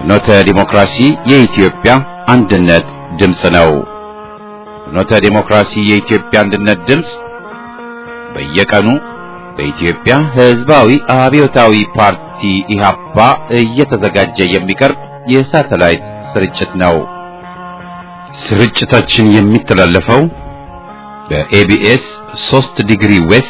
ፍኖተ ዲሞክራሲ የኢትዮጵያ አንድነት ድምፅ ነው። ፍኖተ ዲሞክራሲ የኢትዮጵያ አንድነት ድምፅ በየቀኑ በኢትዮጵያ ሕዝባዊ አብዮታዊ ፓርቲ ኢህአፓ እየተዘጋጀ የሚቀርብ የሳተላይት ስርጭት ነው። ስርጭታችን የሚተላለፈው በኤቢኤስ 3 ዲግሪ ዌስት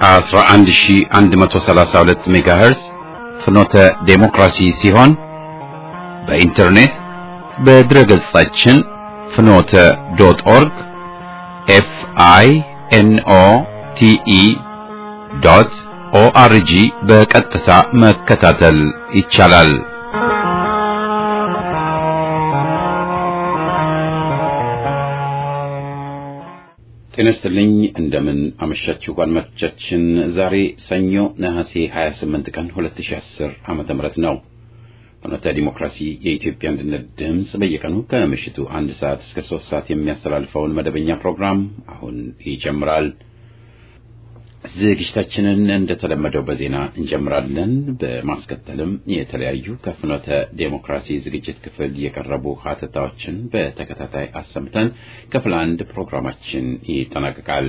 11132 ሜጋሄርዝ ፍኖተ ዴሞክራሲ ሲሆን በኢንተርኔት በድረገጻችን ፍኖተ ዶት ኦርግ ኤፍ አይ ኤን ኦ ቲ ኢ ዶት ኦአርጂ በቀጥታ መከታተል ይቻላል። ጤና ይስጥልኝ። እንደምን አመሻችሁ አድማጮቻችን። ዛሬ ሰኞ ነሐሴ 28 ቀን 2010 ዓመተ ምህረት ነው። ፍኖተ ዲሞክራሲ የኢትዮጵያ አንድነት ድምፅ በየቀኑ ከምሽቱ አንድ ሰዓት እስከ ሶስት ሰዓት የሚያስተላልፈውን መደበኛ ፕሮግራም አሁን ይጀምራል። ዝግጅታችንን እንደተለመደው በዜና እንጀምራለን። በማስከተልም የተለያዩ ከፍኖተ ዴሞክራሲ ዝግጅት ክፍል የቀረቡ ሀተታዎችን በተከታታይ አሰምተን ክፍል አንድ ፕሮግራማችን ይጠናቀቃል።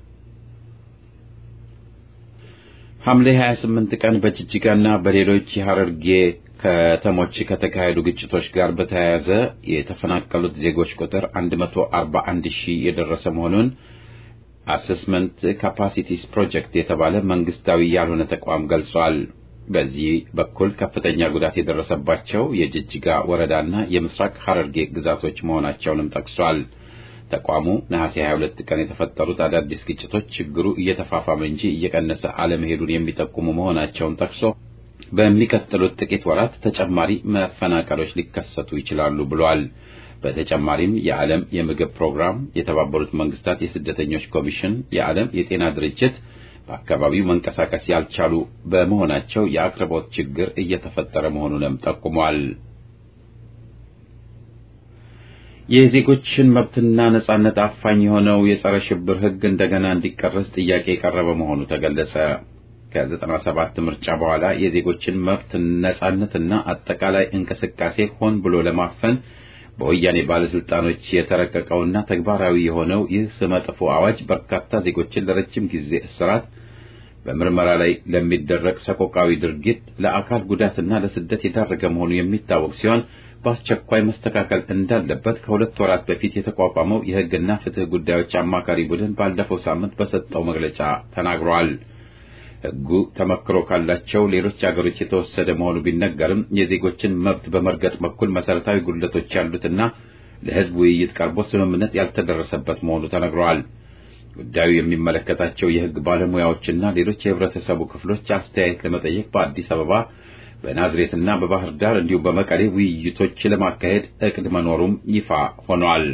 ሐምሌ 28 ቀን በጅጅጋና በሌሎች የሐረርጌ ከተሞች ከተካሄዱ ግጭቶች ጋር በተያያዘ የተፈናቀሉት ዜጎች ቁጥር 141 ሺህ የደረሰ መሆኑን አሰስመንት ካፓሲቲስ ፕሮጀክት የተባለ መንግስታዊ ያልሆነ ተቋም ገልጿል። በዚህ በኩል ከፍተኛ ጉዳት የደረሰባቸው የጅጅጋ ወረዳና የምስራቅ ሐረርጌ ግዛቶች መሆናቸውንም ጠቅሷል። ተቋሙ ነሐሴ 22 ቀን የተፈጠሩት አዳዲስ ግጭቶች ችግሩ እየተፋፋመ እንጂ እየቀነሰ አለመሄዱን የሚጠቁሙ መሆናቸውን ጠቅሶ በሚቀጥሉት ጥቂት ወራት ተጨማሪ መፈናቀሎች ሊከሰቱ ይችላሉ ብሏል። በተጨማሪም የዓለም የምግብ ፕሮግራም፣ የተባበሩት መንግስታት የስደተኞች ኮሚሽን፣ የዓለም የጤና ድርጅት በአካባቢው መንቀሳቀስ ያልቻሉ በመሆናቸው የአቅርቦት ችግር እየተፈጠረ መሆኑንም ጠቁሟል። የዜጎችን መብትና ነጻነት አፋኝ የሆነው የጸረ ሽብር ሕግ እንደገና እንዲቀረጽ ጥያቄ የቀረበ መሆኑ ተገለጸ። ከዘጠና ሰባት ምርጫ በኋላ የዜጎችን መብት ነጻነትና አጠቃላይ እንቅስቃሴ ሆን ብሎ ለማፈን በወያኔ ባለስልጣኖች የተረቀቀውና ተግባራዊ የሆነው ይህ ስመጥፎ አዋጅ በርካታ ዜጎችን ለረጅም ጊዜ እስራት፣ በምርመራ ላይ ለሚደረግ ሰቆቃዊ ድርጊት፣ ለአካል ጉዳትና ለስደት የዳረገ መሆኑ የሚታወቅ ሲሆን በአስቸኳይ መስተካከል እንዳለበት ከሁለት ወራት በፊት የተቋቋመው የሕግና ፍትህ ጉዳዮች አማካሪ ቡድን ባለፈው ሳምንት በሰጠው መግለጫ ተናግሯል። ሕጉ ተመክሮ ካላቸው ሌሎች አገሮች የተወሰደ መሆኑ ቢነገርም የዜጎችን መብት በመርገጥ በኩል መሰረታዊ ጉድለቶች ያሉትና ለሕዝብ ውይይት ቀርቦ ስምምነት ያልተደረሰበት መሆኑ ተነግሯል። ጉዳዩ የሚመለከታቸው የሕግ ባለሙያዎችና ሌሎች የህብረተሰቡ ክፍሎች አስተያየት ለመጠየቅ በአዲስ አበባ፣ በናዝሬትና በባህር ዳር እንዲሁም በመቀሌ ውይይቶች ለማካሄድ እቅድ መኖሩም ይፋ ሆኗል።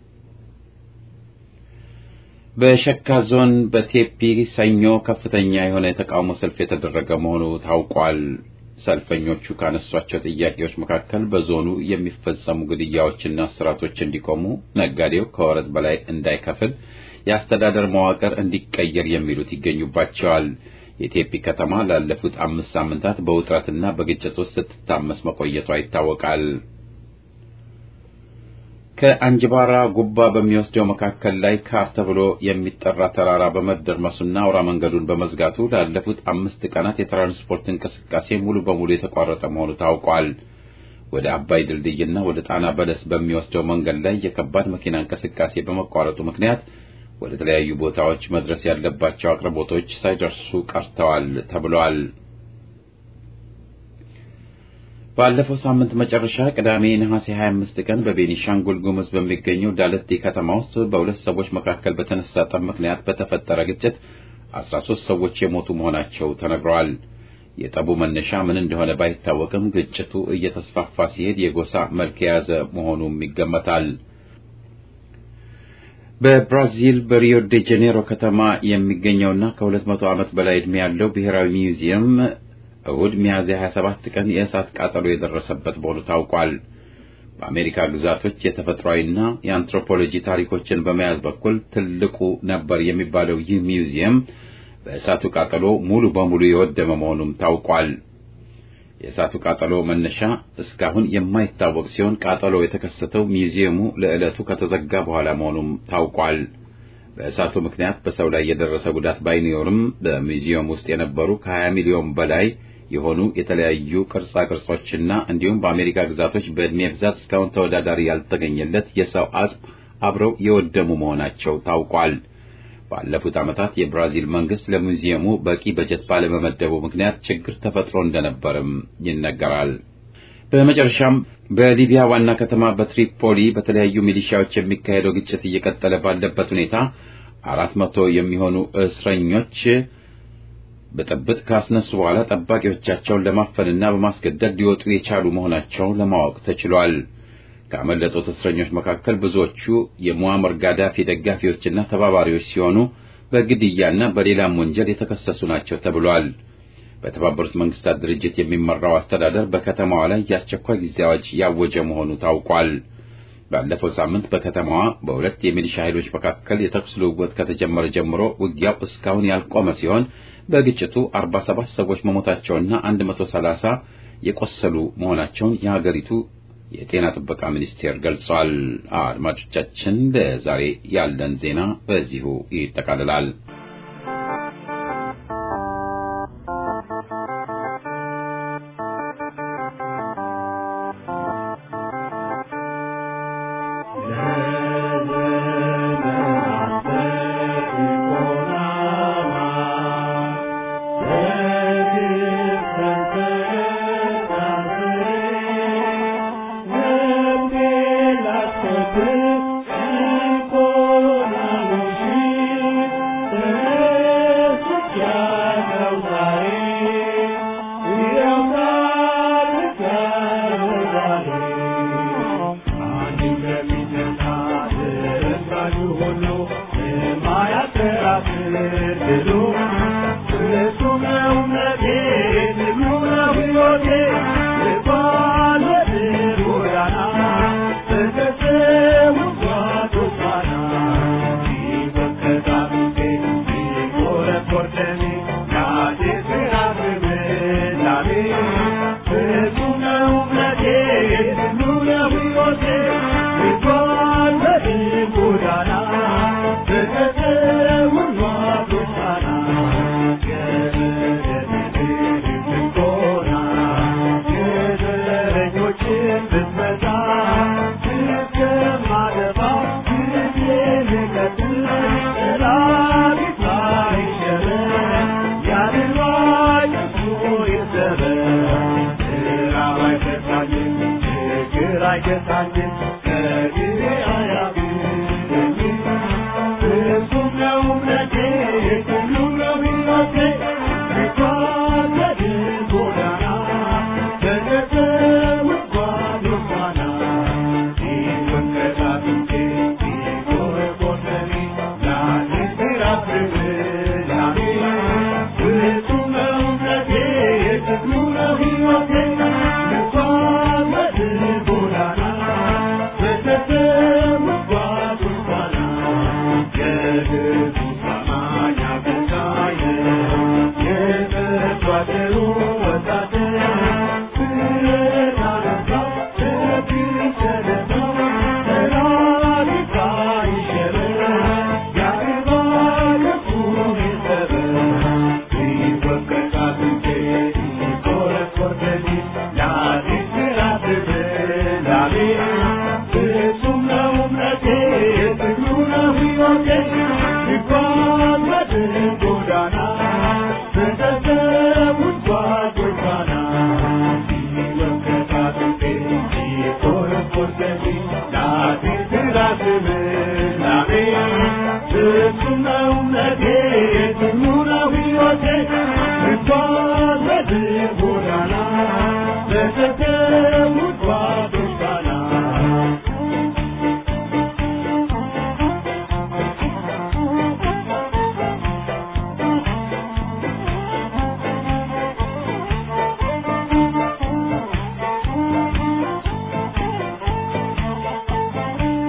በሸካ ዞን በቴፒ ሰኞ ከፍተኛ የሆነ የተቃውሞ ሰልፍ የተደረገ መሆኑ ታውቋል። ሰልፈኞቹ ካነሷቸው ጥያቄዎች መካከል በዞኑ የሚፈጸሙ ግድያዎችና እስራቶች እንዲቆሙ፣ ነጋዴው ከወረት በላይ እንዳይከፍል፣ የአስተዳደር መዋቅር እንዲቀየር የሚሉት ይገኙባቸዋል። የቴፒ ከተማ ላለፉት አምስት ሳምንታት በውጥረትና በግጭት ውስጥ ስትታመስ መቆየቷ ይታወቃል። ከአንጅባራ ጉባ በሚወስደው መካከል ላይ ካር ተብሎ የሚጠራ ተራራ በመደርመሱና አውራ መንገዱን በመዝጋቱ ላለፉት አምስት ቀናት የትራንስፖርት እንቅስቃሴ ሙሉ በሙሉ የተቋረጠ መሆኑ ታውቋል። ወደ አባይ ድልድይና ወደ ጣና በለስ በሚወስደው መንገድ ላይ የከባድ መኪና እንቅስቃሴ በመቋረጡ ምክንያት ወደ ተለያዩ ቦታዎች መድረስ ያለባቸው አቅርቦቶች ሳይደርሱ ቀርተዋል ተብሏል። ባለፈው ሳምንት መጨረሻ ቅዳሜ ነሐሴ 25 ቀን በቤኒሻንጉል ጉሙዝ በሚገኘው ዳለቲ ከተማ ውስጥ በሁለት ሰዎች መካከል በተነሳ ጠብ ምክንያት በተፈጠረ ግጭት 13 ሰዎች የሞቱ መሆናቸው ተነግረዋል። የጠቡ መነሻ ምን እንደሆነ ባይታወቅም ግጭቱ እየተስፋፋ ሲሄድ የጎሳ መልክ የያዘ መሆኑም ይገመታል። በብራዚል በሪዮ ዴ ጄኔሮ ከተማ የሚገኘውና ከ200 ዓመት በላይ ዕድሜ ያለው ብሔራዊ ሚውዚየም እሁድ ሚያዝያ 27 ቀን የእሳት ቃጠሎ የደረሰበት መሆኑ ታውቋል። በአሜሪካ ግዛቶች የተፈጥሯዊና የአንትሮፖሎጂ ታሪኮችን በመያዝ በኩል ትልቁ ነበር የሚባለው ይህ ሚውዚየም በእሳቱ ቃጠሎ ሙሉ በሙሉ የወደመ መሆኑም ታውቋል። የእሳቱ ቃጠሎ መነሻ እስካሁን የማይታወቅ ሲሆን ቃጠሎ የተከሰተው ሚውዚየሙ ለዕለቱ ከተዘጋ በኋላ መሆኑም ታውቋል። በእሳቱ ምክንያት በሰው ላይ የደረሰ ጉዳት ባይኖርም በሚውዚየም ውስጥ የነበሩ ከ20 ሚሊዮን በላይ የሆኑ የተለያዩ ቅርጻ ቅርጾችና እንዲሁም በአሜሪካ ግዛቶች በዕድሜ ብዛት እስካሁን ተወዳዳሪ ያልተገኘለት የሰው አጽም አብረው የወደሙ መሆናቸው ታውቋል። ባለፉት ዓመታት የብራዚል መንግስት ለሙዚየሙ በቂ በጀት ባለመመደቡ ምክንያት ችግር ተፈጥሮ እንደነበርም ይነገራል። በመጨረሻም በሊቢያ ዋና ከተማ በትሪፖሊ በተለያዩ ሚሊሻዎች የሚካሄደው ግጭት እየቀጠለ ባለበት ሁኔታ አራት መቶ የሚሆኑ እስረኞች ብጥብጥ ካስነሱ በኋላ ጠባቂዎቻቸውን ለማፈንና በማስገደድ ሊወጡ የቻሉ መሆናቸውን ለማወቅ ተችሏል። ካመለጡት እስረኞች መካከል ብዙዎቹ የሙአመር ጋዳፊ ደጋፊዎችና ተባባሪዎች ሲሆኑ በግድያና በሌላም ወንጀል የተከሰሱ ናቸው ተብሏል። በተባበሩት መንግስታት ድርጅት የሚመራው አስተዳደር በከተማዋ ላይ የአስቸኳይ ጊዜ አዋጅ ያወጀ መሆኑ ታውቋል። ባለፈው ሳምንት በከተማዋ በሁለት የሚሊሻ ኃይሎች መካከል የተኩስ ልውውጥ ከተጀመረ ጀምሮ ውጊያው እስካሁን ያልቆመ ሲሆን በግጭቱ 47 ሰዎች መሞታቸውና 130 የቆሰሉ መሆናቸውን የሀገሪቱ የጤና ጥበቃ ሚኒስቴር ገልጿል። አድማጮቻችን፣ ለዛሬ ያለን ዜና በዚሁ ይጠቃልላል።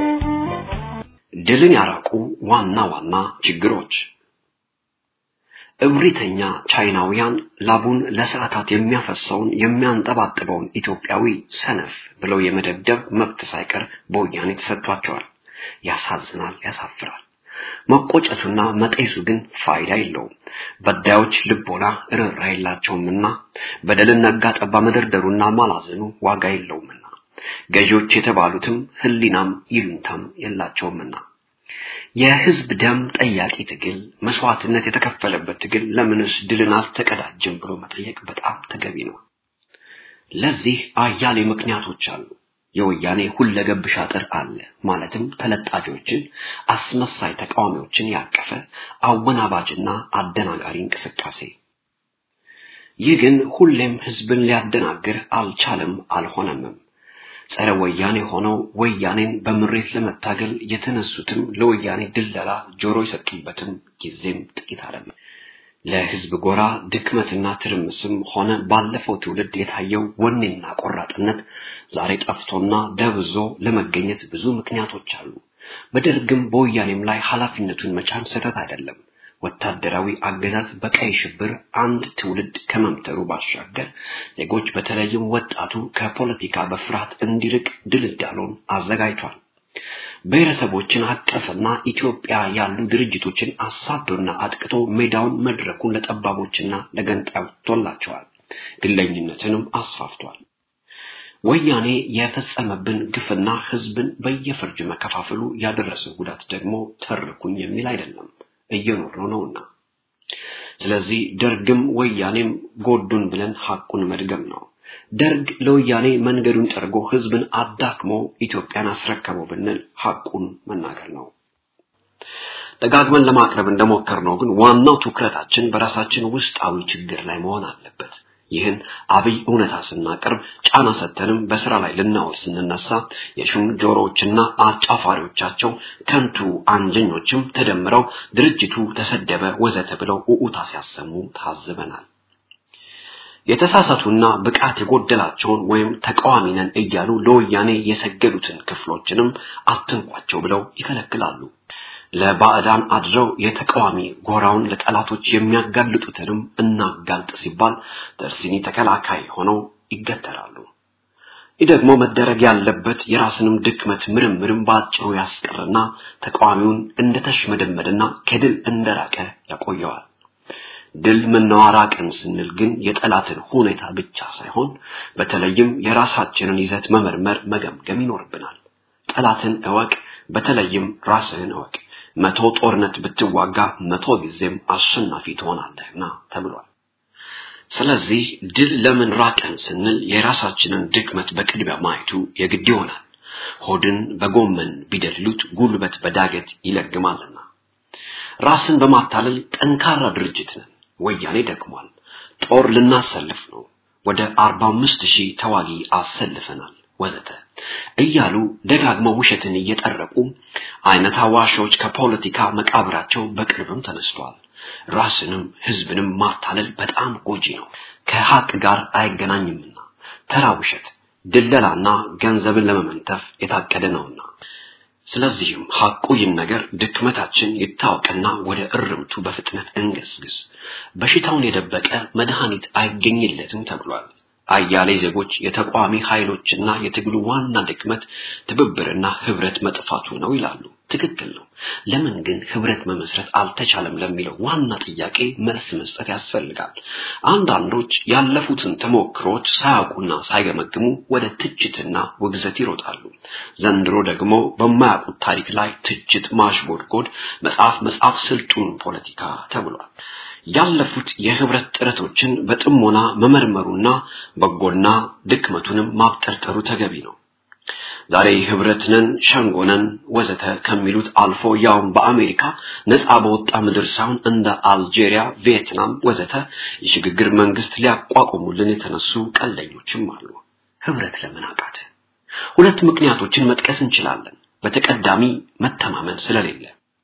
ድልን ያራቁ ዋና ዋና ችግሮች እብሪተኛ ቻይናውያን ላቡን ለሰዓታት የሚያፈሰውን የሚያንጠባጥበውን ኢትዮጵያዊ ሰነፍ ብለው የመደብደብ መብት ሳይቀር በወያኔ ተሰጥቷቸዋል። ያሳዝናል፣ ያሳፍራል። መቆጨቱና መጤሱ ግን ፋይዳ የለውም። በዳዮች ልቦና ርኅራ የላቸውምና በደልን ነጋ ጠባ መደርደሩና ማላዘኑ ዋጋ የለውምና ገዢዎች የተባሉትም ሕሊናም ይሉንታም የላቸውምና የህዝብ ደም ጠያቂ ትግል መስዋዕትነት የተከፈለበት ትግል ለምንስ ድልን አልተቀዳጀም ብሎ መጠየቅ በጣም ተገቢ ነው። ለዚህ አያሌ ምክንያቶች አሉ። የወያኔ ሁለገብ ሻጥር አለ። ማለትም ተለጣፊዎችን፣ አስመሳይ ተቃዋሚዎችን ያቀፈ አወናባጅና አደናጋሪ እንቅስቃሴ። ይህ ግን ሁሌም ህዝብን ሊያደናግር አልቻለም፣ አልሆነምም። ጸረ ወያኔ ሆነው ወያኔን በምሬት ለመታገል የተነሱትም ለወያኔ ድለላ ጆሮ የሰጡበትም ጊዜም ጥቂት አይደለም። ለህዝብ ጎራ ድክመትና ትርምስም ሆነ ባለፈው ትውልድ የታየው ወኔና ቆራጥነት ዛሬ ጠፍቶና ደብዞ ለመገኘት ብዙ ምክንያቶች አሉ። በደርግም በወያኔም ላይ ኃላፊነቱን መቻል ስህተት አይደለም። ወታደራዊ አገዛዝ በቀይ ሽብር አንድ ትውልድ ከመምተሩ ባሻገር ዜጎች በተለይም ወጣቱ ከፖለቲካ በፍርሃት እንዲርቅ ድልዳሎን አዘጋጅቷል። ብሔረሰቦችን አቀፍና ኢትዮጵያ ያሉ ድርጅቶችን አሳዶና አጥቅቶ ሜዳውን መድረኩን ለጠባቦችና ለገንጣቶላቸዋል። ግለኝነትንም አስፋፍቷል። ወያኔ የፈጸመብን ግፍና ህዝብን በየፈርጅ መከፋፈሉ ያደረሰው ጉዳት ደግሞ ተርኩኝ የሚል አይደለም እየኖርነው ነውና። ስለዚህ ደርግም ወያኔም ጎዱን ብለን ሐቁን መድገም ነው። ደርግ ለወያኔ መንገዱን ጠርጎ ህዝብን አዳክሞ ኢትዮጵያን አስረከበው ብንል ሐቁን መናገር ነው። ደጋግመን ለማቅረብ እንደሞከርነው ግን ዋናው ትኩረታችን በራሳችን ውስጣዊ ችግር ላይ መሆን አለበት። ይህን አብይ እውነታ ስናቀርብ ጫና ሰተንም በስራ ላይ ልናውል ስንነሳ የሹም ጆሮዎችና አጫፋሪዎቻቸው ከንቱ አንጀኞችም ተደምረው ድርጅቱ ተሰደበ ወዘተ ብለው ኡኡታ ሲያሰሙ ታዝበናል። የተሳሳቱና ብቃት የጎደላቸውን ወይም ተቃዋሚ ነን እያሉ ለወያኔ የሰገዱትን ክፍሎችንም አትንኳቸው ብለው ይከለክላሉ። ለባዕዳን አድረው የተቃዋሚ ጎራውን ለጠላቶች የሚያጋልጡትንም እናጋልጥ ሲባል ደርሲኒ ተከላካይ ሆነው ይገተራሉ። ይህ ደግሞ መደረግ ያለበት የራስንም ድክመት ምርምርም በአጭሩ ያስቀርና ተቃዋሚውን እንደተሽመደመደና ከድል እንደራቀ ያቆየዋል። ድል መናዋራቅን ስንል ግን የጠላትን ሁኔታ ብቻ ሳይሆን በተለይም የራሳችንን ይዘት መመርመር መገምገም ይኖርብናል። ጠላትን እወቅ፣ በተለይም ራስህን እወቅ። መቶ ጦርነት ብትዋጋ መቶ ጊዜም አሸናፊ ትሆናለህና ተብሏል። ስለዚህ ድል ለምን ራቀን ስንል የራሳችንን ድክመት በቅድሚያ ማየቱ የግድ ይሆናል። ሆድን በጎመን ቢደልሉት ጉልበት በዳገት ይለግማልና። ራስን በማታለል ጠንካራ ድርጅት ነን። ወያኔ ደክሟል። ጦር ልናሰልፍ ነው። ወደ አርባ አምስት ሺህ ተዋጊ አሰልፈናል ወዘተ እያሉ ደጋግመው ውሸትን እየጠረቁ አይነት አዋሾች ከፖለቲካ መቃብራቸው በቅርብም ተነስተዋል። ራስንም ህዝብንም ማታለል በጣም ጎጂ ነው፣ ከሀቅ ጋር አይገናኝምና ተራ ውሸት፣ ድለላና ገንዘብን ለመመንተፍ የታቀደ ነውና። ስለዚህም ሐቁ ይህን ነገር ድክመታችን ይታወቅና ወደ እርምቱ በፍጥነት እንገስግስ። በሽታውን የደበቀ መድኃኒት አይገኝለትም ተብሏል። አያሌ ዜጎች የተቃዋሚ ኃይሎችና የትግሉ ዋና ድክመት ትብብርና ህብረት መጥፋቱ ነው ይላሉ። ትክክል ነው። ለምን ግን ህብረት መመስረት አልተቻለም ለሚለው ዋና ጥያቄ መልስ መስጠት ያስፈልጋል። አንዳንዶች ያለፉትን ተሞክሮች ሳያውቁና ሳይገመግሙ ወደ ትችትና ውግዘት ይሮጣሉ። ዘንድሮ ደግሞ በማያውቁት ታሪክ ላይ ትችት ማሽጎድጎድ፣ መጽሐፍ መጽሐፍ ስልጡን ፖለቲካ ተብሏል። ያለፉት የህብረት ጥረቶችን በጥሞና መመርመሩና በጎና ድክመቱንም ማብጠርጠሩ ተገቢ ነው። ዛሬ ህብረት ነን፣ ሸንጎ ነን ወዘተ ከሚሉት አልፎ ያውም በአሜሪካ ነፃ በወጣ ምድር ሳይሆን እንደ አልጄሪያ፣ ቪየትናም ወዘተ የሽግግር መንግስት ሊያቋቁሙልን የተነሱ ቀልደኞችም አሉ። ህብረት ለምን አቃተ? ሁለት ምክንያቶችን መጥቀስ እንችላለን። በተቀዳሚ መተማመን ስለሌለ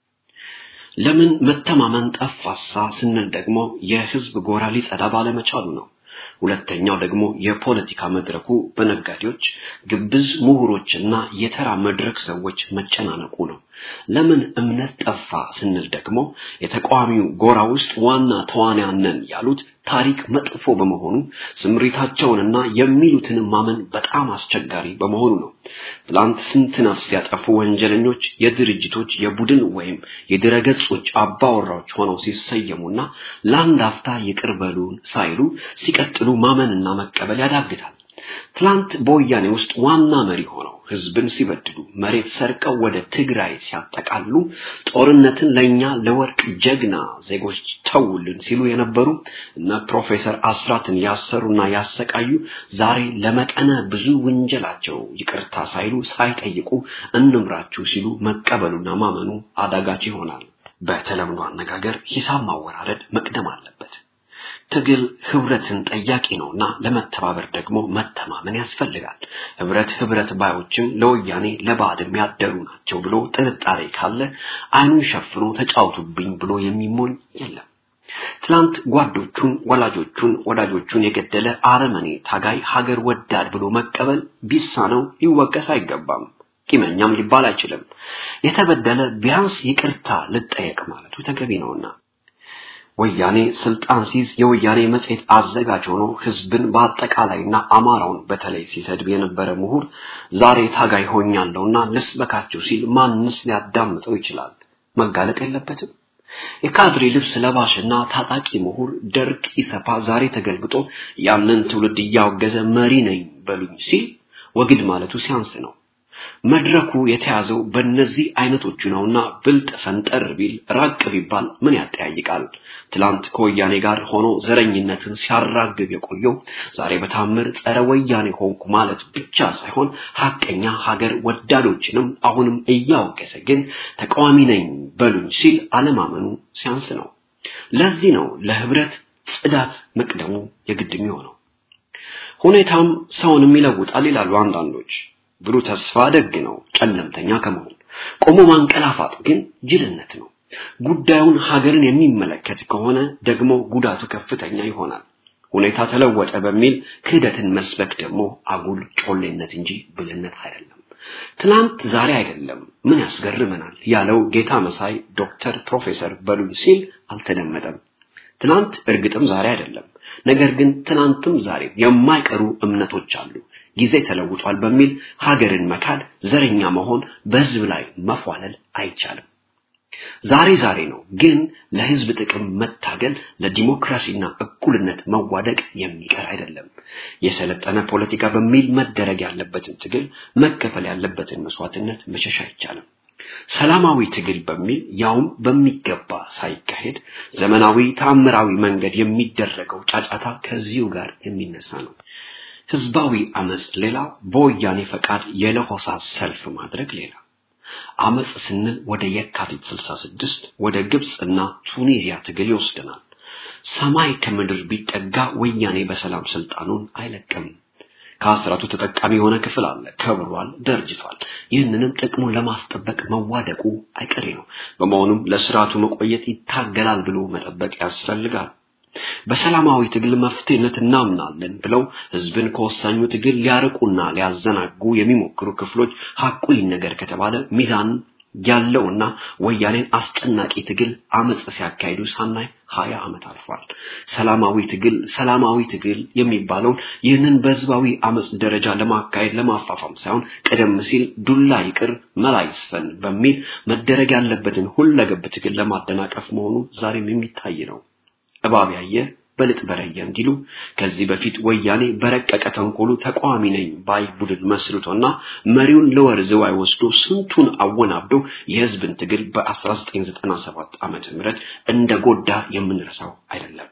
ለምን መተማመን ጠፋሳ ስንል ደግሞ የህዝብ ጎራ ሊጸዳ ባለመቻሉ ነው። ሁለተኛው ደግሞ የፖለቲካ መድረኩ በነጋዴዎች፣ ግብዝ ምሁሮችና የተራ መድረክ ሰዎች መጨናነቁ ነው። ለምን እምነት ጠፋ ስንል ደግሞ የተቃዋሚው ጎራ ውስጥ ዋና ተዋንያን ነን ያሉት ታሪክ መጥፎ በመሆኑ ስምሪታቸውንና የሚሉትን ማመን በጣም አስቸጋሪ በመሆኑ ነው። ትላንት ስንት ነፍስ ያጠፉ ወንጀለኞች የድርጅቶች የቡድን ወይም የድረገጾች አባወራዎች ሆነው ሲሰየሙና ለአንድ አፍታ ይቅር በሉን ሳይሉ ሲቀጥሉ ማመንና መቀበል ያዳግታል። ትላንት በወያኔ ውስጥ ዋና መሪ ሆነው ህዝብን ሲበድሉ መሬት ሰርቀው ወደ ትግራይ ሲያጠቃሉ ጦርነትን ለኛ ለወርቅ ጀግና ዜጎች ተውልን ሲሉ የነበሩ እነ ፕሮፌሰር አስራትን ያሰሩና ያሰቃዩ ዛሬ ለመጠነ ብዙ ወንጀላቸው ይቅርታ ሳይሉ ሳይጠይቁ እንምራችሁ ሲሉ መቀበሉና ማመኑ አዳጋች ይሆናል። በተለምዶ አነጋገር ሂሳብ ማወራረድ መቅደም አለበት። ትግል ህብረትን ጠያቂ ነውና ለመተባበር ደግሞ መተማመን ያስፈልጋል። ህብረት ህብረት ባዮችም ለወያኔ ለባዕድም ያደሩ ናቸው ብሎ ጥርጣሬ ካለ አይኑን ሸፍኖ ተጫውቱብኝ ብሎ የሚሞኝ የለም። ትላንት ጓዶቹን፣ ወላጆቹን፣ ወዳጆቹን የገደለ አረመኔ ታጋይ ሀገር ወዳድ ብሎ መቀበል ቢሳነው ሊወቀስ አይገባም። ቂመኛም ሊባል አይችልም። የተበደለ ቢያንስ ይቅርታ ልጠየቅ ማለቱ ተገቢ ነውና ወያኔ ስልጣን ሲይዝ የወያኔ መጽሔት አዘጋጅ ሆኖ ህዝብን በአጠቃላይና አማራውን በተለይ ሲሰድብ የነበረ ምሁር ዛሬ ታጋይ ሆኛለሁና ልስበካቸው ሲል ማንስ ሊያዳምጠው ይችላል? መጋለጥ የለበትም። የካድሬ ልብስ ለባሽና ታጣቂ ምሁር ደርግ ኢሰፓ ዛሬ ተገልብጦ ያንን ትውልድ እያወገዘ መሪ ነኝ በሉኝ ሲል ወግድ ማለቱ ሲያንስ ነው። መድረኩ የተያዘው በእነዚህ አይነቶቹ ነውና ብልጥ ፈንጠር ቢል ራቅ ቢባል ምን ያጠያይቃል? ትላንት ከወያኔ ጋር ሆኖ ዘረኝነትን ሲያራግብ የቆየው ዛሬ በታምር ጸረ ወያኔ ሆንኩ ማለት ብቻ ሳይሆን ሀቀኛ ሀገር ወዳዶችንም አሁንም እያወገዘ ግን ተቃዋሚ ነኝ በሉኝ ሲል አለማመኑ ሲያንስ ነው። ለዚህ ነው ለህብረት ጽዳት መቅደሙ የግድ የሚሆነው። ሁኔታም ሰውንም ይለውጣል ይላሉ አንዳንዶች። ብሩህ ተስፋ ደግ ነው፣ ጨለምተኛ ከመሆን ቆሞ ማንቀላፋት ግን ጅልነት ነው። ጉዳዩን ሀገርን የሚመለከት ከሆነ ደግሞ ጉዳቱ ከፍተኛ ይሆናል። ሁኔታ ተለወጠ በሚል ክህደትን መስበክ ደግሞ አጉል ጮሌነት እንጂ ብልነት አይደለም። ትናንት ዛሬ አይደለም ምን ያስገርመናል ያለው ጌታ መሳይ ዶክተር ፕሮፌሰር በሉኝ ሲል አልተደመጠም። ትናንት እርግጥም ዛሬ አይደለም። ነገር ግን ትናንትም ዛሬ የማይቀሩ እምነቶች አሉ። ጊዜ ተለውጧል በሚል ሀገርን መካድ፣ ዘረኛ መሆን፣ በህዝብ ላይ መፏለል አይቻልም። ዛሬ ዛሬ ነው፣ ግን ለህዝብ ጥቅም መታገል፣ ለዲሞክራሲና እኩልነት መዋደቅ የሚቀር አይደለም። የሰለጠነ ፖለቲካ በሚል መደረግ ያለበትን ትግል፣ መከፈል ያለበትን መስዋዕትነት መሸሽ አይቻልም። ሰላማዊ ትግል በሚል ያውም በሚገባ ሳይካሄድ ዘመናዊ ታምራዊ መንገድ የሚደረገው ጫጫታ ከዚሁ ጋር የሚነሳ ነው። ህዝባዊ አመጽ ሌላ፣ በወያኔ ፈቃድ የለሆሳስ ሰልፍ ማድረግ ሌላ። አመጽ ስንል ወደ የካቲት 66 ወደ ግብፅና ቱኒዚያ ትግል ይወስደናል። ሰማይ ከምድር ቢጠጋ ወያኔ በሰላም ስልጣኑን አይለቅም። ከአስራቱ ተጠቃሚ የሆነ ክፍል አለ። ከብሯል፣ ደርጅቷል። ይህንንም ጥቅሙን ለማስጠበቅ መዋደቁ አይቀሬ ነው። በመሆኑም ለስርዓቱ መቆየት ይታገላል ብሎ መጠበቅ ያስፈልጋል። በሰላማዊ ትግል መፍትሄነት እናምናለን ብለው ህዝብን ከወሳኙ ትግል ሊያርቁና ሊያዘናጉ የሚሞክሩ ክፍሎች ሐቁ ይነገር ከተባለ ሚዛን ያለውና ወያኔን አስጨናቂ ትግል አመጽ ሲያካሂዱ ሳናይ ሀያ ዓመት አልፏል። ሰላማዊ ትግል ሰላማዊ ትግል የሚባለውን ይህንን በህዝባዊ አመጽ ደረጃ ለማካሄድ ለማፋፋም ሳይሆን ቀደም ሲል ዱላ ይቅር መላ ይስፈን በሚል መደረግ ያለበትን ሁለገብ ትግል ለማደናቀፍ መሆኑ ዛሬም የሚታይ ነው። እባብ ያየ በልጥ በረየ እንዲሉ ከዚህ በፊት ወያኔ በረቀቀ ተንኮሉ ተቃዋሚ ነኝ ባይ ቡድን መስርቶና መሪውን ለወር ዝዋይ ወስዶ ስንቱን አወናብዶ የህዝብን ትግል በ1997 ዓመተ ምህረት እንደ ጎዳ የምንረሳው አይደለም።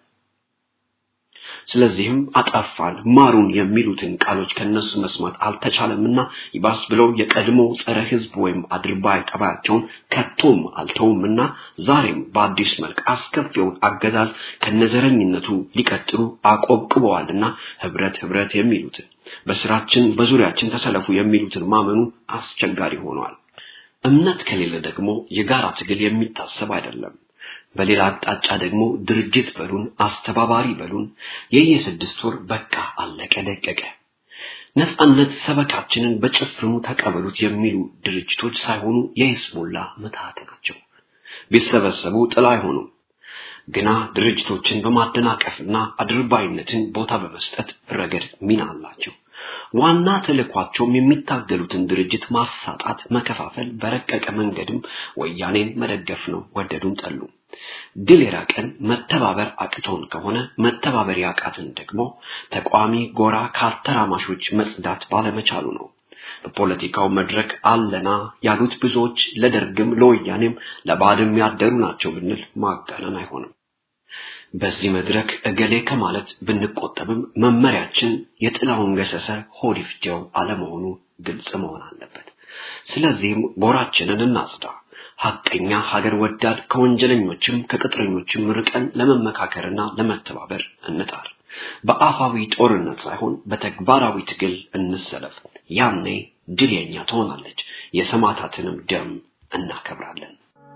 ስለዚህም አጠፋን ማሩን የሚሉትን ቃሎች ከነሱ መስማት አልተቻለምና ይባስ ብለው የቀድሞ ጸረ ህዝብ ወይም አድርባይ ጠባያቸውን ከቶም አልተውምና ዛሬም በአዲስ መልክ አስከፊውን አገዛዝ ከነዘረኝነቱ ሊቀጥሉ አቆብቅበዋልና ህብረት ህብረት የሚሉትን በስራችን በዙሪያችን ተሰለፉ የሚሉትን ማመኑ አስቸጋሪ ሆኗል። እምነት ከሌለ ደግሞ የጋራ ትግል የሚታሰብ አይደለም። በሌላ አቅጣጫ ደግሞ ድርጅት በሉን አስተባባሪ በሉን የየስድስት ወር በቃ አለቀ ደቀቀ። ነጻነት ሰበካችንን በጭፍኑ ተቀበሉት የሚሉ ድርጅቶች ሳይሆኑ የሂዝቦላ ምትሃት ናቸው። ቢሰበሰቡ ጥላ አይሆኑም። ግና ድርጅቶችን በማደናቀፍና አድርባይነትን ቦታ በመስጠት ረገድ ሚና አላቸው። ዋና ተልዕኳቸውም የሚታገሉትን ድርጅት ማሳጣት፣ መከፋፈል፣ በረቀቀ መንገድም ወያኔን መደገፍ ነው። ወደዱም ጠሉ። ድል የራቀን መተባበር አቅቶን ከሆነ መተባበር ያቃትን ደግሞ ተቋሚ ጎራ ካተራማሾች መጽዳት ባለመቻሉ ነው። በፖለቲካው መድረክ አለና ያሉት ብዙዎች ለደርግም ለወያኔም ለባዕድም ያደሩ ናቸው ብንል ማጋነን አይሆንም። በዚህ መድረክ እገሌ ከማለት ብንቆጠብም መመሪያችን የጥላውን ገሰሰ ሆድ ይፍጀው አለመሆኑ ግልጽ መሆን አለበት። ስለዚህም ጎራችንን እናጽዳ። ሐቀኛ ሀገር ወዳድ ከወንጀለኞችም ከቅጥረኞችም ርቀን ለመመካከርና ለመተባበር እንጣር። በአፋዊ ጦርነት ሳይሆን በተግባራዊ ትግል እንሰለፍ። ያኔ ድል የኛ ትሆናለች። የሰማዕታትንም ደም እናከብራለን።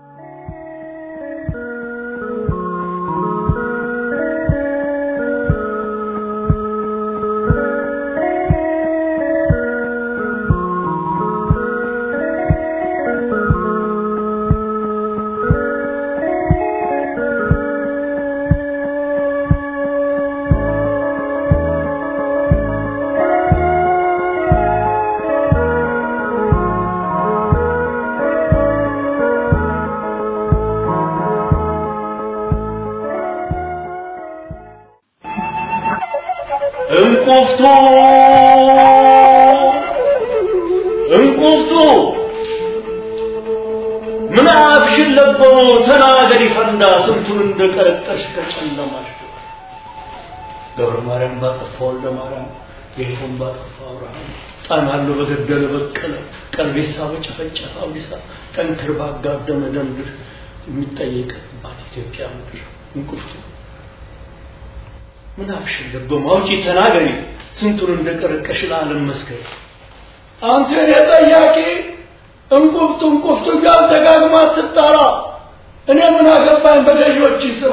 እንቁፍቱ እንቁፍቱ ምን አፍሽን ለበሙ ተናገሪ ፈንዳ ስንቱን እንደቀረጠሽ ከጨለማሽ ገብረ ማርያም ባጠፋ ወልደ ማርያም ጌቱን ባጠፋ አብርሃም ጣናሉ በገደለ በቀለ ቀልቤሳ በጨፈጨፈ አብዲሳ ጠንክር ባጋደመ ደንድር የሚጠየቅባት ኢትዮጵያ ምድር እንቁፍቱ ምን አፍሽን ለበሙ አውጪ ተናገሪ ስንቱን እንደቀረቀሽ ለዓለም መስከሪ አንተ የጠያቂ እንቁፍቱ እንቁፍቱ ጋር ደጋግማ ትጣራ እኔ ምን አገባኝ በገዢዎች ስራ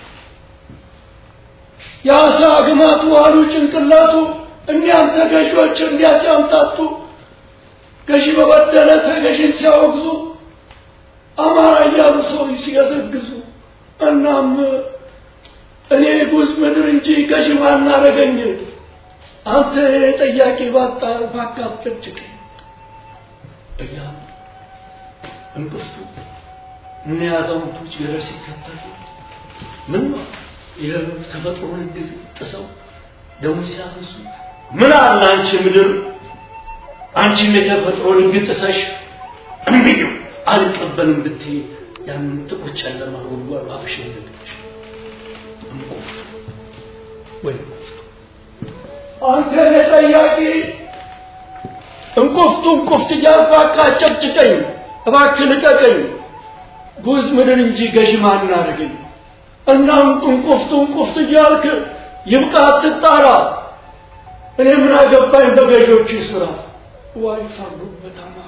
የአሳ ግማቱ አሉ ጭንቅላቱ እኒያም ተገዢዎች እንዲያ ሲያምታቱ ገዢ በበደለ ተገዢን ሲያወግዙ አማራ እያሉ ሰው ሲገዘግዙ እናም እኔ ጉዝ ምድር እንጂ ገዢ ማናረገኝ አንተ ጠያቂ ባጣ ባካፍጭቅ እያ እንቅፍቱ እነ አዛውንቶች ገደል ሲከተሉ ምን ነው የተፈጥሮን ሕግ ጥሰው ደሞ ሲያፈሱ ምን አለ አንቺ ምድር አንቺም የተፈጥሮን ሕግ ጥሰሽ እምቢዩ አልቀበልም ብትይ ያንን ጥቁር ጨለማ ጉድጓድ አፍሽን ደግተሽ ወይ አንተ ጠያቂ እንቁፍቱ እንቁፍት እያልኩ አቃጨጭቀኝ እባክህ ልቀቀኝ ጉዝ ምድር እንጂ ገዥ ማን አድርገኝ እና እንቁፍቱ እንቁፍት እያልክ ይብቃ አትጣራ እኔ ምን አገባኝ በገዦች ስራ ዋይ ፈርዶበት አማራ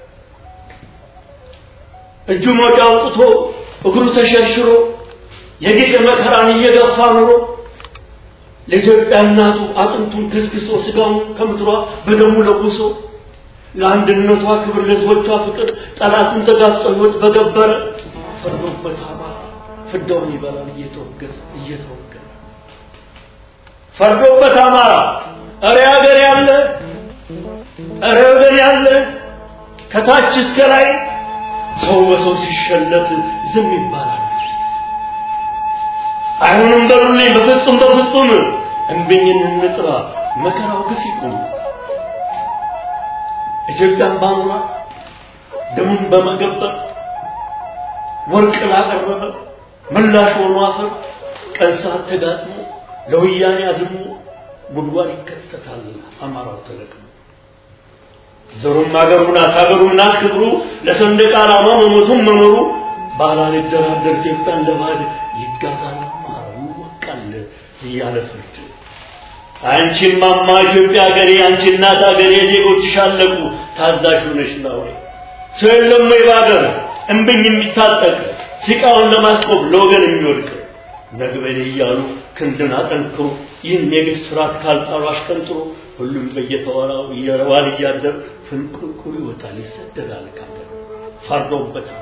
እጁ ሞጫ አውጥቶ እግሩ ተሸርሽሮ የጌጥ መከራን እየገፋ ኑሮ ለኢትዮጵያ እናቱ አጥንቱን ክስክሶ ስጋውን ከምድሯ በደሙ ለጉሶ ለአንድነቷ ክብር ለሕዝቦቿ ፍቅር ጠላቱን ተጋፍጦ ሕይወት በገበረ ፈርዶበት አማራ ፍዳውን ይበላል እየተወገዘ እየተወገዘ ፈርዶበት አማራ እረ ሀገር ያለ እረ ወገን ያለ ከታች እስከ ላይ ሰው በሰው ሲሸለት ዝም ይባላል። አይሆንም በሉልኝ በፍጹም በፍጹም እምቢኝን እንጥራ መከራው ግፍ ይቁም። ኢትዮጵያን ባኖራት ደሙን በመገበር ወርቅ ላቀረበ ምላሽ ሆኖ አፈር ቀን ሰዓት ተጋጥሞ ለወያኔ አዝሞ ጉድጓድ ይከተታል አማራው ተለቅሞ ዘሩም አገሩ ናት አገሩ ናት ክብሩ ለሰንደቅ ዓላማ መሞቱም መኖሩ ባላልደራደር ኢትዮጵያ እንደ ባዕድ ይጋዛል አማራው ይወቃል እያለ ፍርድ አንቺም ማማ ኢትዮጵያ ሀገሬ አንቺ እናት ሀገሬ ዜጎችሽ አለቁ ታዛዥ ሆነሽ ነው ሰው የለም ወይ በሀገር እምብኝ የሚታጠቅ ሲቃውን ለማስቆም ለወገን የሚወድቅ ነግበኔ እያሉ ክንድን አጠንክሮ ይህን የግፍ ስርዓት ካልጣሉ አሽቀንጥሮ ሁሉም በየተወራው እየዋል እያደር ፍንቁልቁል ይወጣል፣ ይሰደዳል ካገር ፈርዶበታል።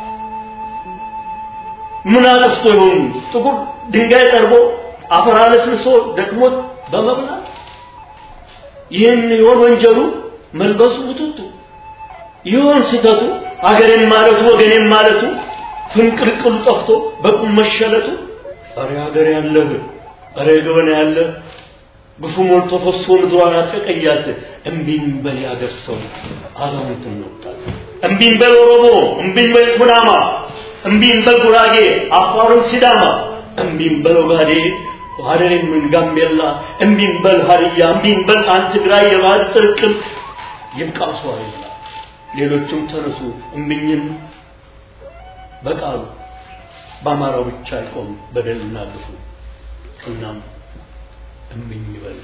ምን አጥፍቶ ይሆን ጥቁር ድንጋይ ጠርቦ አፈር አለስልሶ ደክሞት በመብላት ይህን ይሆን ወንጀሉ መልበሱ ውጥቱ ይሆን ስተቱ አገሬን ማለቱ ወገኔን ማለቱ ፍንቅልቅሉ ጠፍቶ በቁም መሸለቱ ኧረ ሀገር ያለህ ኧረ ገበና ያለህ ግፉ ሞልቶ ፈሶ ምድሯን አጨቀያት እምቢኝ በል ያገር ሰው አዛውንት እንወጣት እምቢኝ በል ኦሮሞ እምቢኝ በል ኩናማ እምቢኝ በል ጉራጌ አፋሩን ሲዳማ እምቢኝ በል ኦጋዴ ሀረሪን ምን ጋምቤላ እምቢኝ በል ሀዲያ እምቢኝ በል አንድ ትግራይ የባህል ጥርቅም ይብቃ ሰው አይላ ሌሎችም ተነሱ እምቢኝም በቃሉ በአማራው ብቻ አይቆም በደልና ግፉ እናም እምቢኝ ይበል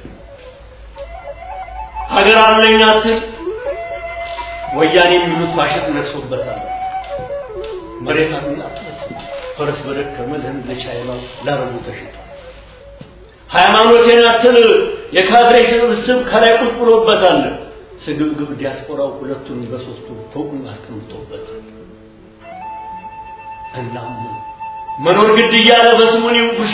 ሀገር አለኝ አትል ወያኔ የሚሉት ፋሽስት ነግሶበታል መሬት አለኝ አትመስል ፈረስ በደከመ ለህንድ ለቻይና ለአረቡ ተሽጧል ሃይማኖቴን አትል የካድሬ ስብስብ ከላይ ቁጭ ብሎበታል ስግብግብ ዲያስፖራው ሁለቱን በሶስቱ ፎቁን አስቀምጦበታል እናም መኖር ግድ እያለ በስሙኒ ውሻ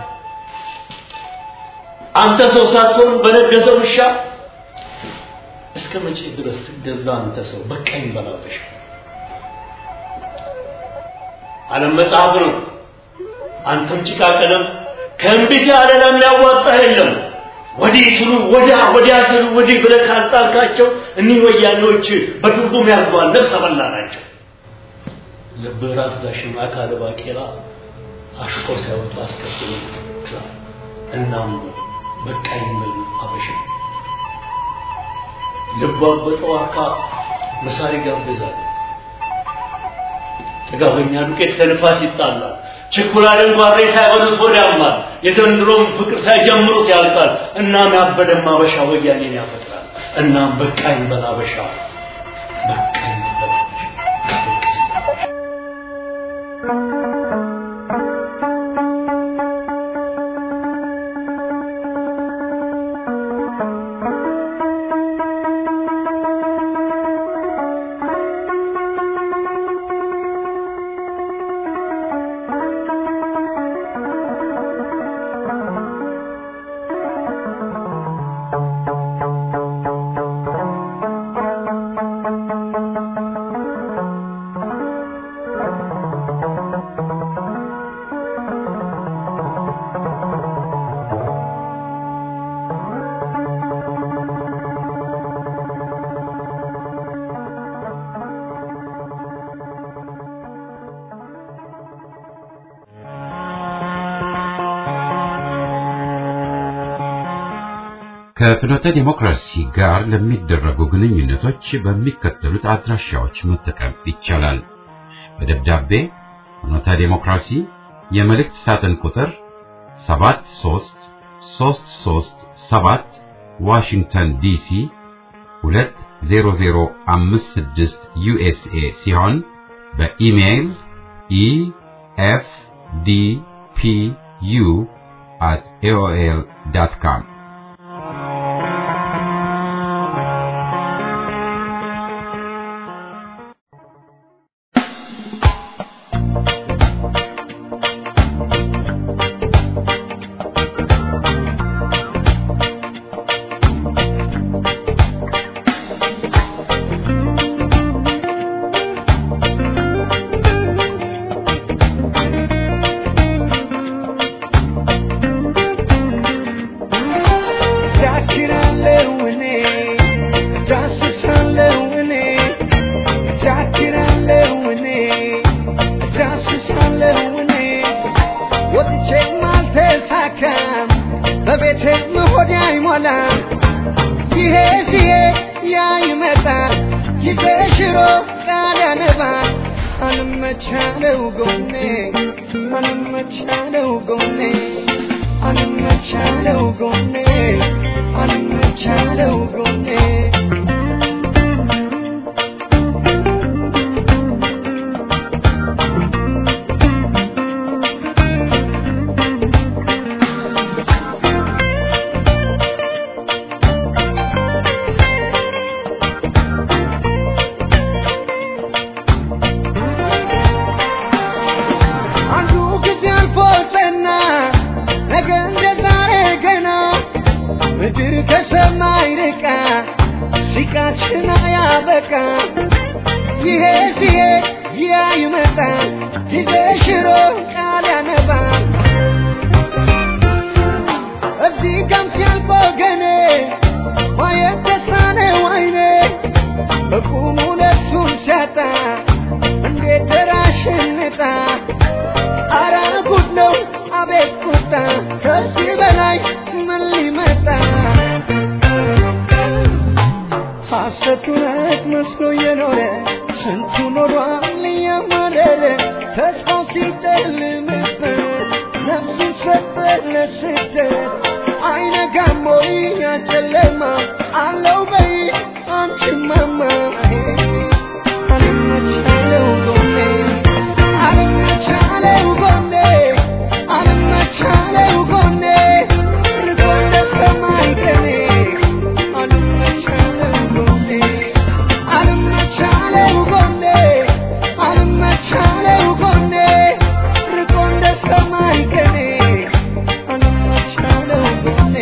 አንተ ሰው ሳትሆን በነገሰ ውሻ እስከ መቼ ድረስ ትገዛ አንተ ሰው በቃኝ በላበሽ ዓለም መጽሐፍ ነው አንተም ጭቃ ቀለም ከእንቢት ያለ ለሚያዋጣ የለም ወዲህ ስሉ ወዲያ ወዲያ ስሉ ወዲህ ብለህ ካልጣልካቸው እኒህ ወያኔዎች በትርጉም ያርጓል ነፍሰ በላ ናቸው ልብህ ራስ ዳሽን አካለ ባቄላ አሽቆ ሳይወጡ አስከትሎ ይችላል እናም በቃኝ ብል አበሻ ልቧ በጠዋካ መሳሪ ጋብዛል ጥጋበኛ ዱቄት ከንፋስ ይጣላል ችኩላልን ጓሬ ሳይሆኑት ሆድ ያማል የዘንድሮም ፍቅር ሳይጀምሩት ያልቃል እናም ያበደም አበሻ ወያኔን ያፈጥራል እናም በቃኝ በል አበሻ በቃኝ በል አበሻ ከፍኖተ ዲሞክራሲ ጋር ለሚደረጉ ግንኙነቶች በሚከተሉት አድራሻዎች መጠቀም ይቻላል። በደብዳቤ ፍኖተ ዲሞክራሲ የመልእክት ሳጥን ቁጥር 73337 ዋሽንግተን ዲሲ 20056 ዩኤስኤ ሲሆን በኢሜይል ኢኤፍዲፒዩ at aol.com ፍቅራችን አያበቃ ይሄ ሲሄድ ያ ይመጣ ጊዜ ሽሮ ቃል ያነባ እዚህ ጋም ሲያልፍ ወገኔ ማየት ተሳነው አይኔ በቁሙ ነፍሱን ሲያጣ እንዴት ደራሽንጣ አረ ጉድ ነው አቤት ቁጣ ከዚህ በላይ ምን ሊመጣ ሐሰት እውነት መስሎ የኖረ ስንቱ ኖሯል እያማረረ ተስፋው ሲጨልምበት ነፍሱን ሰጠ ለስደት አይነጋም ወይ ያ ጨለማ አለው በይ አንቺማማ አልመቻለው ጎኔ አልመቻለው ጎኔ አልመቻለው ጎኔ ርቆ እንደ ሰማይ ቀኔ አልመቻለው ጎኔ አልመቻለው ጎኔ አልመቻለው ጎኔ ርቆ እንደ ሰማይ ቀኔ አልመቻለው ጎኔ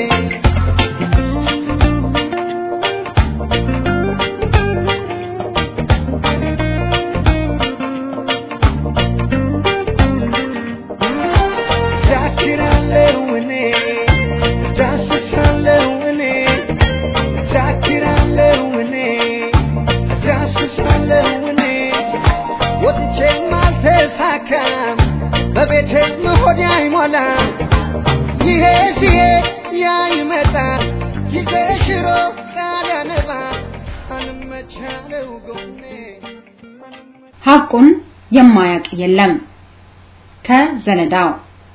ዳክራለው እኔ ዳስሳለው እኔ ዳክራለው እኔ ዳስሳለው እኔ ወጥቼም አልተሳካም በቤቴም ሆዴ አይሞላም ይሄ ሲሄድ ያ ይመጣ ጊዜ ሽሮ ቃል ያነባ አልመቻለው ጎኔ ሐቁን የማያውቅ የለም ከዘለዳው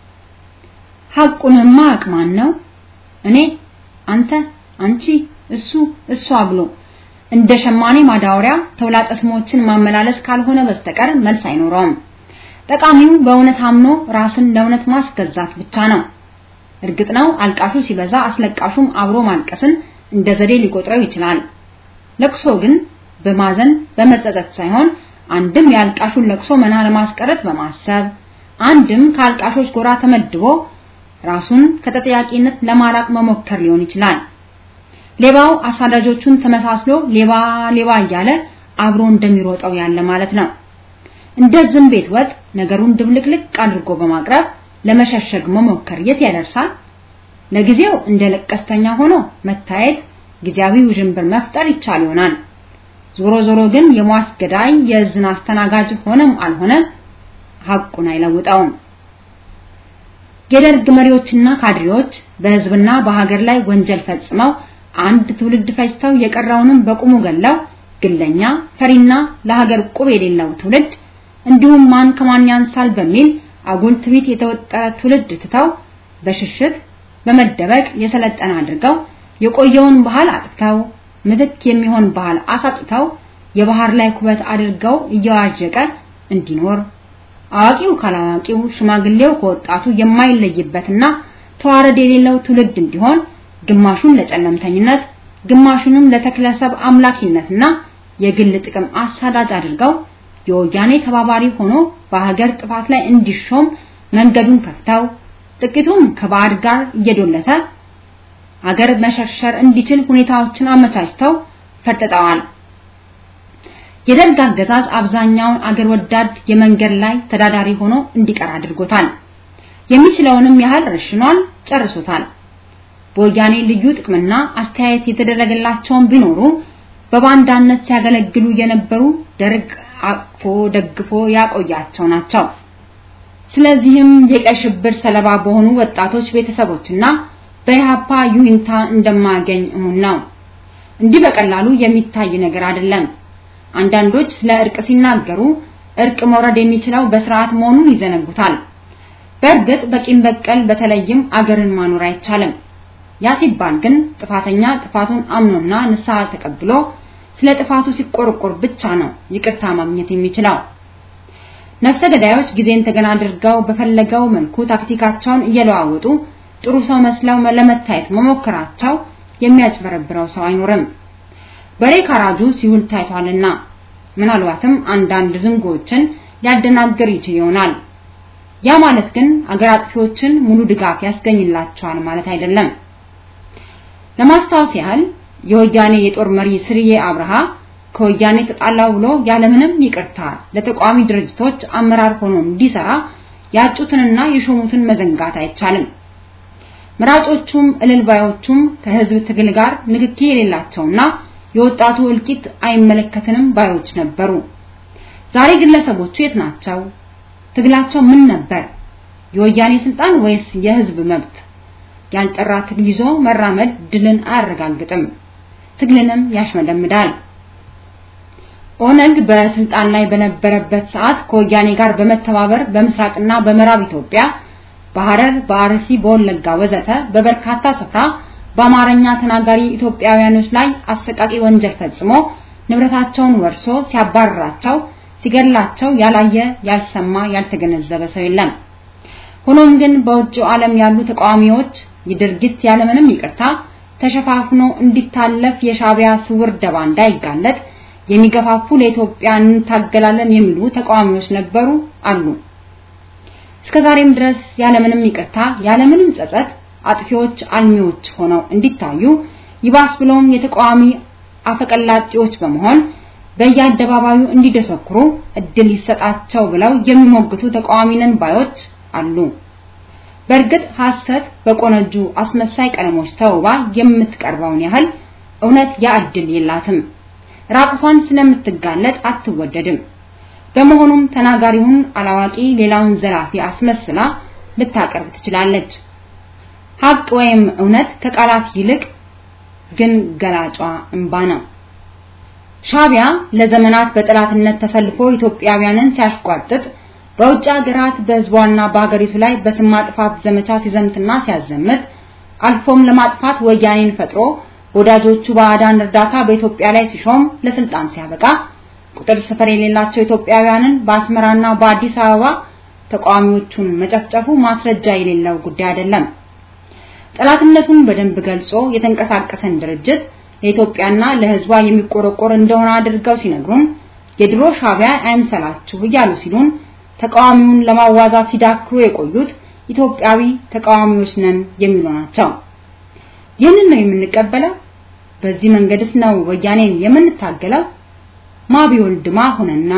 ሐቁንማ ማያውቅ ማን ነው? እኔ፣ አንተ፣ አንቺ፣ እሱ፣ እሷ ብሎ እንደ ሸማኔ ማዳወሪያ ተውላጠ ስሞችን ማመላለስ ካልሆነ በስተቀር መልስ አይኖረውም። ጠቃሚው በእውነት አምኖ ራስን ለእውነት ማስገዛት ብቻ ነው። እርግጥ ነው አልቃሹ ሲበዛ አስለቃሹም አብሮ ማልቀስን እንደ ዘዴ ሊቆጥረው ይችላል። ለቅሶ ግን በማዘን በመጸጸት ሳይሆን አንድም የአልቃሹን ለቅሶ መና ለማስቀረት በማሰብ አንድም ከአልቃሾች ጎራ ተመድቦ ራሱን ከተጠያቂነት ለማራቅ መሞከር ሊሆን ይችላል። ሌባው አሳዳጆቹን ተመሳስሎ ሌባ ሌባ እያለ አብሮ እንደሚሮጠው ያለ ማለት ነው። እንደ ዝም ቤት ወጥ ነገሩን ድብልቅልቅ አድርጎ በማቅረብ ለመሸሸግ መሞከር የት ያደርሳል? ለጊዜው እንደ ለቀስተኛ ሆኖ መታየት ጊዜያዊ ውዥንብር መፍጠር ይቻል ይሆናል። ዞሮ ዞሮ ግን የሟች ገዳይ የዝን አስተናጋጅ ሆነም አልሆነ ሐቁን አይለውጠውም። የደርግ መሪዎችና ካድሬዎች በህዝብና በሀገር ላይ ወንጀል ፈጽመው አንድ ትውልድ ፈጅተው የቀረውንም በቁሙ ገለው ግለኛ ፈሪና ለሀገር ቁብ የሌለው ትውልድ እንዲሁም ማን ከማን ያንሳል በሚል አጉል ትዕቢት የተወጠረ ትውልድ ትተው በሽሽት በመደበቅ የሰለጠነ አድርገው የቆየውን ባህል አጥፍተው ምትክ የሚሆን ባህል አሳጥተው የባህር ላይ ኩበት አድርገው እየዋዠቀ እንዲኖር አዋቂው ካላዋቂው ሽማግሌው ከወጣቱ የማይለይበትና ተዋረድ የሌለው ትውልድ እንዲሆን ግማሹን ለጨለምተኝነት ግማሹንም ለተክለሰብ አምላኪነትና የግል ጥቅም አሳዳጅ አድርገው የወያኔ ተባባሪ ሆኖ በሀገር ጥፋት ላይ እንዲሾም መንገዱን ከፍተው ጥቂቱም ከባዕድ ጋር እየዶለተ አገር መሸርሸር እንዲችል ሁኔታዎችን አመቻችተው ፈርጥጠዋል። የደርግ አገዛዝ አብዛኛውን አገር ወዳድ የመንገድ ላይ ተዳዳሪ ሆኖ እንዲቀር አድርጎታል። የሚችለውንም ያህል ረሽኗል፣ ጨርሶታል። በወያኔ ልዩ ጥቅምና አስተያየት የተደረገላቸውን ቢኖሩ በባንዳነት ሲያገለግሉ የነበሩ ደርግ አቅፎ ደግፎ ያቆያቸው ናቸው። ስለዚህም የቀይ ሽብር ሰለባ በሆኑ ወጣቶች ቤተሰቦችና በኢህአፓ ዩኒታ እንደማያገኝ እሙን ነው። እንዲህ በቀላሉ የሚታይ ነገር አይደለም። አንዳንዶች ስለ እርቅ ሲናገሩ እርቅ መውረድ የሚችለው በስርዓት መሆኑን ይዘነጉታል። በእርግጥ በቂም በቀል በተለይም አገርን ማኖር አይቻልም። ያ ሲባል ግን ጥፋተኛ ጥፋቱን አምኖና ንስሐ ተቀብሎ ስለ ጥፋቱ ሲቆርቆር ብቻ ነው ይቅርታ ማግኘት የሚችለው። ነፍሰ ገዳዮች ጊዜን ተገና አድርገው በፈለገው መልኩ ታክቲካቸውን እየለዋወጡ ጥሩ ሰው መስለው ለመታየት መሞከራቸው የሚያጭበረብረው ሰው አይኖርም። በሬ ካራጁ ሲውል ታይቷልና ምናልባትም አንዳንድ ዝንጎችን ሊያደናግር ይችል ይሆናል። ያ ማለት ግን አገር አጥፊዎችን ሙሉ ድጋፍ ያስገኝላቸዋል ማለት አይደለም። ለማስታወስ ያህል የወያኔ የጦር መሪ ስርዬ አብርሃ ከወያኔ ተጣላው ብሎ ያለምንም ይቅርታ ለተቋሚ ድርጅቶች አመራር ሆኖ እንዲሰራ ያጩትንና የሾሙትን መዘንጋት አይቻልም። መራጮቹም እልልባዮቹም ከህዝብ ትግል ጋር ንክኪ የሌላቸውና የወጣቱ እልቂት አይመለከትንም ባዮች ነበሩ። ዛሬ ግለሰቦቹ የት ናቸው? ትግላቸው ምን ነበር? የወያኔ ስልጣን ወይስ የህዝብ መብት? ያልጠራ ትግል ይዞ መራመድ ድልን አያረጋግጥም፣ ትግልንም ያሽመደምዳል። ኦነግ በስልጣን ላይ በነበረበት ሰዓት ከወያኔ ጋር በመተባበር በምስራቅና በምዕራብ ኢትዮጵያ በሐረር፣ በአርሲ፣ በወለጋ ወዘተ በበርካታ ስፍራ በአማርኛ ተናጋሪ ኢትዮጵያውያኖች ላይ አሰቃቂ ወንጀል ፈጽሞ ንብረታቸውን ወርሶ ሲያባርራቸው፣ ሲገድላቸው ያላየ ያልሰማ ያልተገነዘበ ሰው የለም። ሆኖም ግን በውጭው ዓለም ያሉ ተቃዋሚዎች የድርጊት ያለምንም ይቅርታ ተሸፋፍኖ እንዲታለፍ የሻቢያ ስውር ደባ እንዳይጋለጥ የሚገፋፉ ለኢትዮጵያ እንታገላለን የሚሉ ተቃዋሚዎች ነበሩ አሉ። እስከዛሬም ድረስ ያለምንም ይቅርታ ያለምንም ጸጸት አጥፊዎች አልሚዎች ሆነው እንዲታዩ ይባስ ብሎም የተቃዋሚ አፈቀላጤዎች በመሆን በየአደባባዩ እንዲደሰኩሩ እድል ይሰጣቸው ብለው የሚሞግቱ ተቃዋሚ ነን ባዮች አሉ። በእርግጥ ሐሰት በቆነጁ አስመሳይ ቀለሞች ተውባ የምትቀርበውን ያህል እውነት ያ እድል የላትም። ራቁቷን ስለምትጋለጥ አትወደድም። በመሆኑም ተናጋሪውን አላዋቂ ሌላውን ዘላፊ አስመስላ ልታቀርብ ትችላለች። ሀቅ ወይም እውነት ከቃላት ይልቅ ግን ገላጯ እንባ ነው። ሻቢያ ለዘመናት በጠላትነት ተሰልፎ ኢትዮጵያውያንን ሲያሽቋጥጥ በውጭ ሀገራት በህዝቧና በሀገሪቱ ላይ በስም ማጥፋት ዘመቻ ሲዘምትና ሲያዘምት አልፎም ለማጥፋት ወያኔን ፈጥሮ ወዳጆቹ ባዕዳን እርዳታ በኢትዮጵያ ላይ ሲሾም ለስልጣን ሲያበቃ ቁጥር ስፍር የሌላቸው ኢትዮጵያውያንን በአስመራና በአዲስ አበባ ተቃዋሚዎቹን መጨፍጨፉ ማስረጃ የሌለው ጉዳይ አይደለም። ጠላትነቱን በደንብ ገልጾ የተንቀሳቀሰን ድርጅት ለኢትዮጵያና ለህዝቧ የሚቆረቆር እንደሆነ አድርገው ሲነግሩን የድሮ ሻቢያ አይምሰላችሁ እያሉ ሲሉን ተቃዋሚውን ለማዋዛት ሲዳክሩ የቆዩት ኢትዮጵያዊ ተቃዋሚዎች ነን የሚሉ ናቸው። ይህንን ነው የምንቀበለው? በዚህ መንገድስ ነው ወያኔን የምንታገለው? ማቢወልድ ማሁንና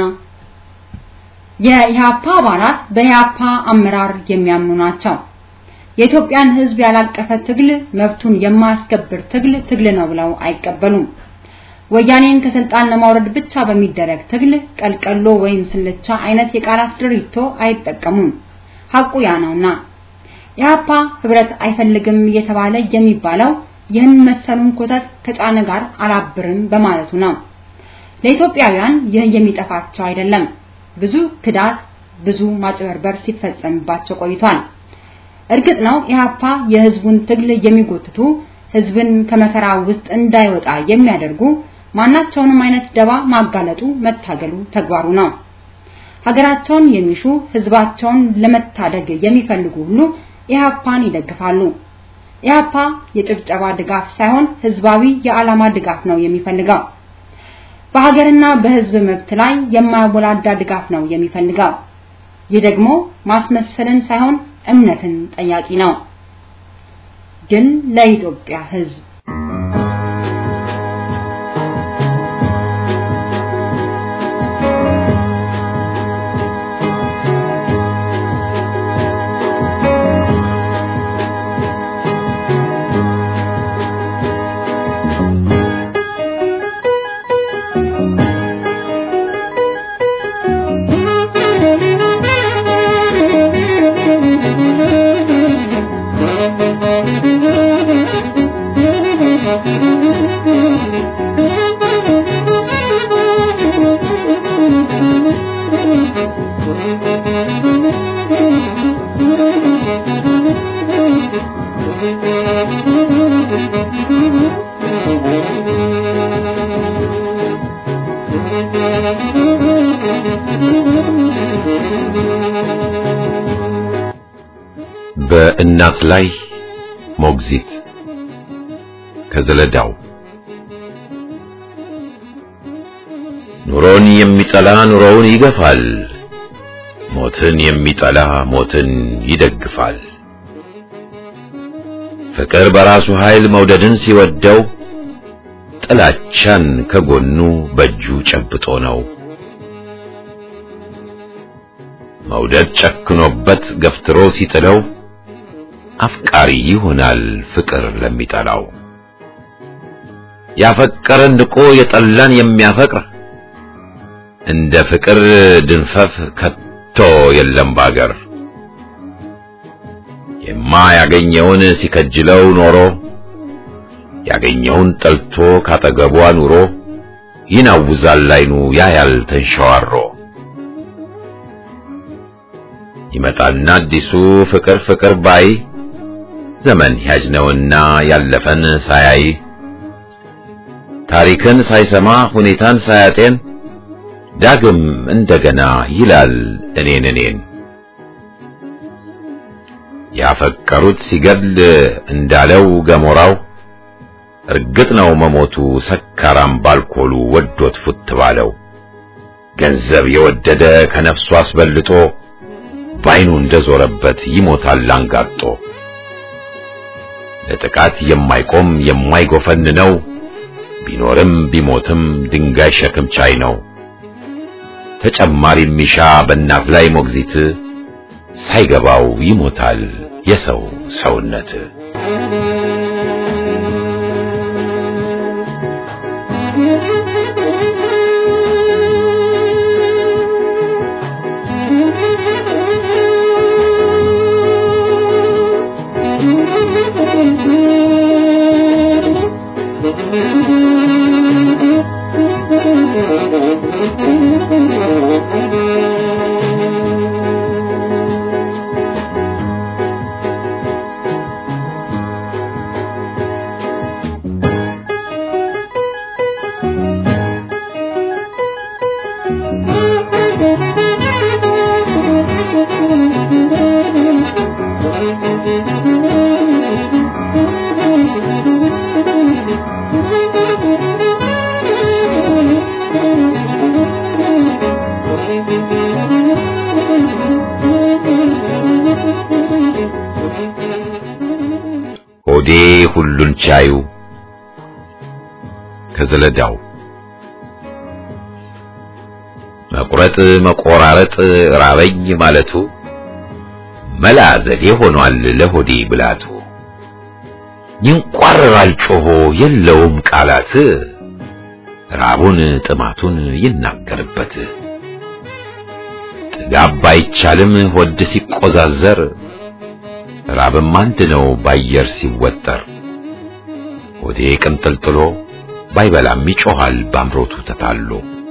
የኢህአፓ አባላት በኢህአፓ አመራር የሚያምኑ ናቸው። የኢትዮጵያን ህዝብ ያላቀፈ ትግል መብቱን የማያስከብር ትግል ትግል ነው ብለው አይቀበሉም። ወያኔን ከስልጣን ለማውረድ ብቻ በሚደረግ ትግል ቀልቀሎ ወይም ስልቻ አይነት የቃላት ድሪቶ አይጠቀሙም። ሐቁ ያ ነውና ኢህአፓ ህብረት አይፈልግም እየተባለ የሚባለው ይህን መሰሉን ኮተት ከጫነ ጋር አላብርም በማለቱ ነው። ለኢትዮጵያውያን ይህ የሚጠፋቸው አይደለም። ብዙ ክዳት፣ ብዙ ማጭበርበር ሲፈጸምባቸው ቆይቷል። እርግጥ ነው ኢህአፓ የህዝቡን ትግል የሚጎትቱ ህዝብን ከመከራ ውስጥ እንዳይወጣ የሚያደርጉ ማናቸውንም አይነት ደባ ማጋለጡ መታገሉ ተግባሩ ነው። ሀገራቸውን የሚሹ ህዝባቸውን ለመታደግ የሚፈልጉ ሁሉ ኢህአፓን ይደግፋሉ። ኢህአፓ የጭብጨባ ድጋፍ ሳይሆን ህዝባዊ የዓላማ ድጋፍ ነው የሚፈልገው። በሀገርና በህዝብ መብት ላይ የማያወላዳ ድጋፍ ነው የሚፈልገው። ይህ ደግሞ ማስመሰልን ሳይሆን እምነትን ጠያቂ ነው። ድል ለኢትዮጵያ ህዝብ! በእናት ላይ ሞግዚት ከዘለዳው ኑሮን የሚጠላ ኑሮውን ይገፋል፣ ሞትን የሚጠላ ሞትን ይደግፋል። ፍቅር በራሱ ኃይል መውደድን ሲወደው ጥላቻን ከጎኑ በእጁ ጨብጦ ነው። መውደድ ጨክኖበት ገፍትሮ ሲጥለው አፍቃሪ ይሆናል ፍቅር ለሚጠላው። ያፈቀረን ንቆ የጠላን የሚያፈቅር እንደ ፍቅር ድንፈፍ ከቶ የለም ባገር። የማያገኘውን ሲከጅለው ኖሮ ያገኘውን ጠልቶ ካጠገቧ ኑሮ ይናውዛል አይኑ ያያል ተንሸዋሮ። ይመጣልና አዲሱ ፍቅር ፍቅር ባይ ዘመን ያጅ ነውና ያለፈን ሳያይ ታሪክን ሳይሰማ ሁኔታን ሳያጤን ዳግም እንደገና ይላል እኔን እኔን። ያፈቀሩት ሲገድል እንዳለው ገሞራው እርግጥ ነው መሞቱ ሰካራም ባልኮሉ ወዶት ፉት ባለው ገንዘብ የወደደ ከነፍሱ አስበልጦ ባይኑ እንደዞረበት ይሞታል አንጋጦ። ለጥቃት የማይቆም የማይጎፈን ነው ቢኖርም ቢሞትም ድንጋይ ሸክም ቻይ ነው። ተጨማሪ ሚሻ በእናት ላይ ሞግዚት ሳይገባው ይሞታል የሰው ሰውነት። ሆዴ ሁሉን ቻዩ ከዘለዳው መቁረጥ መቆራረጥ ራበኝ ማለቱ መላ ዘዴ ሆኗል ለሆዴ ብላቱ። ይንቋረራል ጮሆ የለውም ቃላት ራቡን ጥማቱን ይናገርበት። ጥጋብ ባይቻልም ሆድ ሲቆዛዘር ራብም አንድ ነው ባየር ሲወጠር። ሆዴ ቅንጥልጥሎ ባይበላም ይጮሃል ባምሮቱ ተታሎ።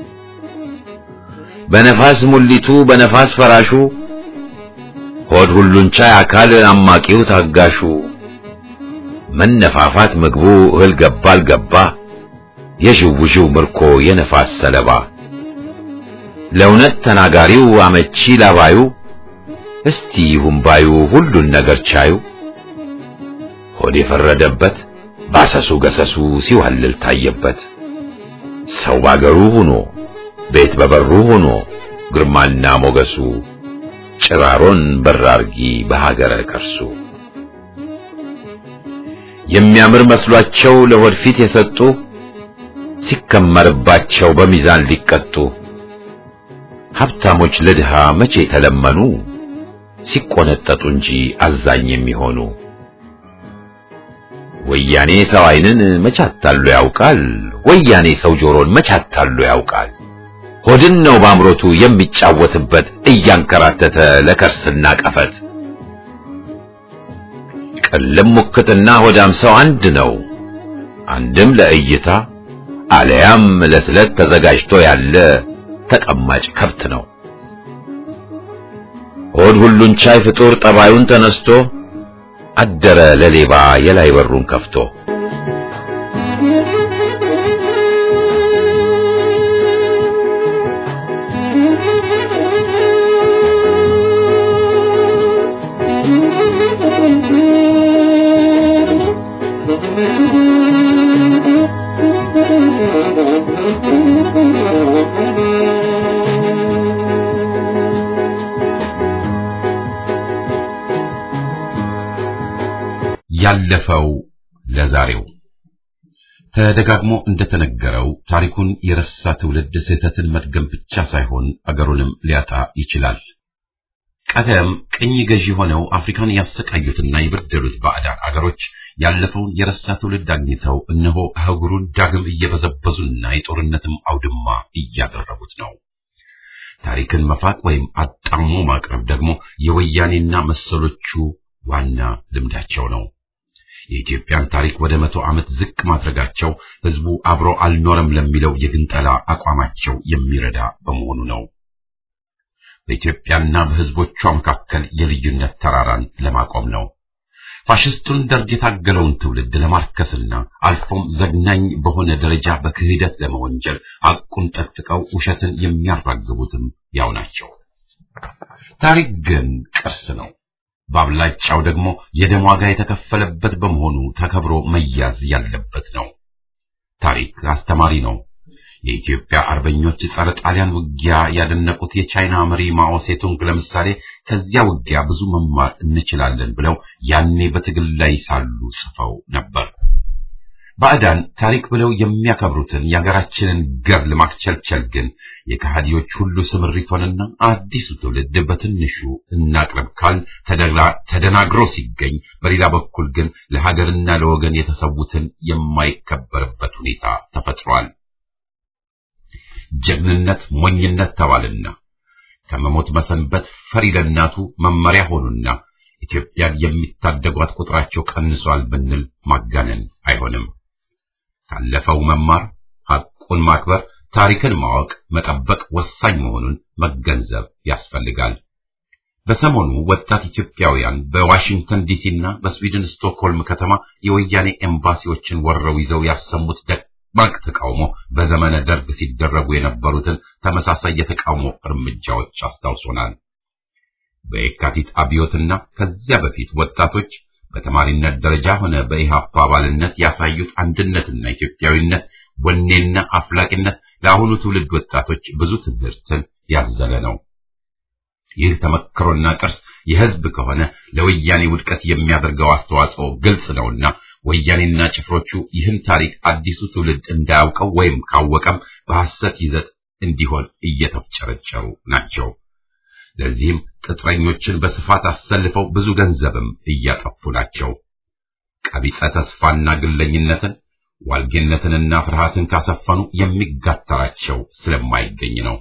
በነፋስ ሙሊቱ በነፋስ ፈራሹ ሆድ ሁሉን ቻይ አካል አማቂው ታጋሹ መነፋፋት ምግቡ እህል ገባ አልገባ የዥውዥው ምርኮ የነፋስ ሰለባ ለእውነት ተናጋሪው አመቺ ላባዩ እስቲ ይሁን ባዩ ሁሉን ነገር ቻዩ ሆድ የፈረደበት ባሰሱ ገሰሱ ሲዋልል ታየበት ሰው ባገሩ ሆኖ ቤት በበሩ ሆኖ ግርማና ሞገሱ ጭራሮን በራርጊ በሀገረ ከርሱ የሚያምር መስሏቸው ለሆድ ፊት የሰጡ ሲከመርባቸው በሚዛን ሊቀጡ ሀብታሞች ለድሃ መቼ ተለመኑ ሲቆነጠጡ እንጂ አዛኝ የሚሆኑ ወያኔ ሰው ዓይንን መቻታሉ ያውቃል ወያኔ ሰው ጆሮን መቻታሉ ያውቃል ሆድን ነው በአምሮቱ የሚጫወትበት እያንከራተተ ለከርስና ቀፈት ቅልም ሙክትና ሆዳም ሰው አንድ ነው አንድም ለእይታ አለያም ለስለት ተዘጋጅቶ ያለ ተቀማጭ ከብት ነው ሆድ ሁሉን ቻይ ፍጡር ጠባዩን ተነስቶ አደረ ለሌባ የላይ በሩን ከፍቶ ያለፈው ለዛሬው ተደጋግሞ እንደተነገረው ታሪኩን የረሳ ትውልድ ስህተትን መድገም ብቻ ሳይሆን አገሩንም ሊያጣ ይችላል። ቀደም ቅኝ ገዢ ሆነው አፍሪካን ያሰቃዩትና የበደሉት ባዕዳን አገሮች ያለፈውን የረሳ ትውልድ አግኝተው እነሆ አህጉሩን ዳግም እየበዘበዙና የጦርነትም አውድማ እያደረጉት ነው። ታሪክን መፋቅ ወይም አጣሞ ማቅረብ ደግሞ የወያኔና መሰሎቹ ዋና ልምዳቸው ነው። የኢትዮጵያን ታሪክ ወደ መቶ ዓመት ዝቅ ማድረጋቸው ህዝቡ አብሮ አልኖረም ለሚለው የግንጠላ አቋማቸው የሚረዳ በመሆኑ ነው። በኢትዮጵያና በህዝቦቿ መካከል የልዩነት ተራራን ለማቆም ነው። ፋሽስቱን ደርግ የታገለውን ትውልድ ለማርከስና አልፎም ዘግናኝ በሆነ ደረጃ በክህደት ለመወንጀል አቁን ጠቅጥቀው ውሸትን የሚያራግቡትም ያው ናቸው። ታሪክ ግን ቅርስ ነው። በአብላጫው ደግሞ የደም ዋጋ የተከፈለበት በመሆኑ ተከብሮ መያዝ ያለበት ነው። ታሪክ አስተማሪ ነው። የኢትዮጵያ አርበኞች ጸረ ጣሊያን ውጊያ ያደነቁት የቻይና መሪ ማኦ ሴቱንግ ለምሳሌ ከዚያ ውጊያ ብዙ መማር እንችላለን ብለው ያኔ በትግል ላይ ሳሉ ጽፈው ነበር። ባዕዳን ታሪክ ብለው የሚያከብሩትን የሀገራችንን ገድል ማክቸልቸል ግን የከሃዲዎች ሁሉ ስምሪት ሆነና አዲሱ ትውልድ በትንሹ እናቅርብ ካል ተደናግሮ ሲገኝ፣ በሌላ በኩል ግን ለሀገርና ለወገን የተሰዉትን የማይከበርበት ሁኔታ ተፈጥሯል። ጀግንነት ሞኝነት ተባልና ከመሞት መሰንበት ፈሪ ለእናቱ መመሪያ ሆኑና ኢትዮጵያን የሚታደጓት ቁጥራቸው ቀንሷል ብንል ማጋነን አይሆንም። ካለፈው መማር፣ ሐቁን ማክበር፣ ታሪክን ማወቅ፣ መጠበቅ ወሳኝ መሆኑን መገንዘብ ያስፈልጋል። በሰሞኑ ወጣት ኢትዮጵያውያን በዋሽንግተን ዲሲና በስዊድን ስቶክሆልም ከተማ የወያኔ ኤምባሲዎችን ወረው ይዘው ያሰሙት ደማቅ ተቃውሞ በዘመነ ደርግ ሲደረጉ የነበሩትን ተመሳሳይ የተቃውሞ እርምጃዎች አስታውሶናል። በየካቲት አብዮትና ከዚያ በፊት ወጣቶች በተማሪነት ደረጃ ሆነ በኢሃፓ አባልነት ያሳዩት አንድነትና ኢትዮጵያዊነት ወኔና አፍላቂነት ለአሁኑ ትውልድ ወጣቶች ብዙ ትምህርትን ያዘለ ነው። ይህ ተመክሮና ቅርስ የሕዝብ ከሆነ ለወያኔ ውድቀት የሚያደርገው አስተዋጽኦ ግልጽ ነውና ወያኔና ጭፍሮቹ ይህን ታሪክ አዲሱ ትውልድ እንዳያውቀው ወይም ካወቀም በሐሰት ይዘት እንዲሆን እየተፍጨረጨሩ ናቸው። ለዚህም ቅጥረኞችን በስፋት አሰልፈው ብዙ ገንዘብም እያጠፉ ናቸው። ቀቢጸ ተስፋና ግለኝነትን ዋልጌነትንና ፍርሃትን ካሰፈኑ የሚጋተራቸው ስለማይገኝ ነው።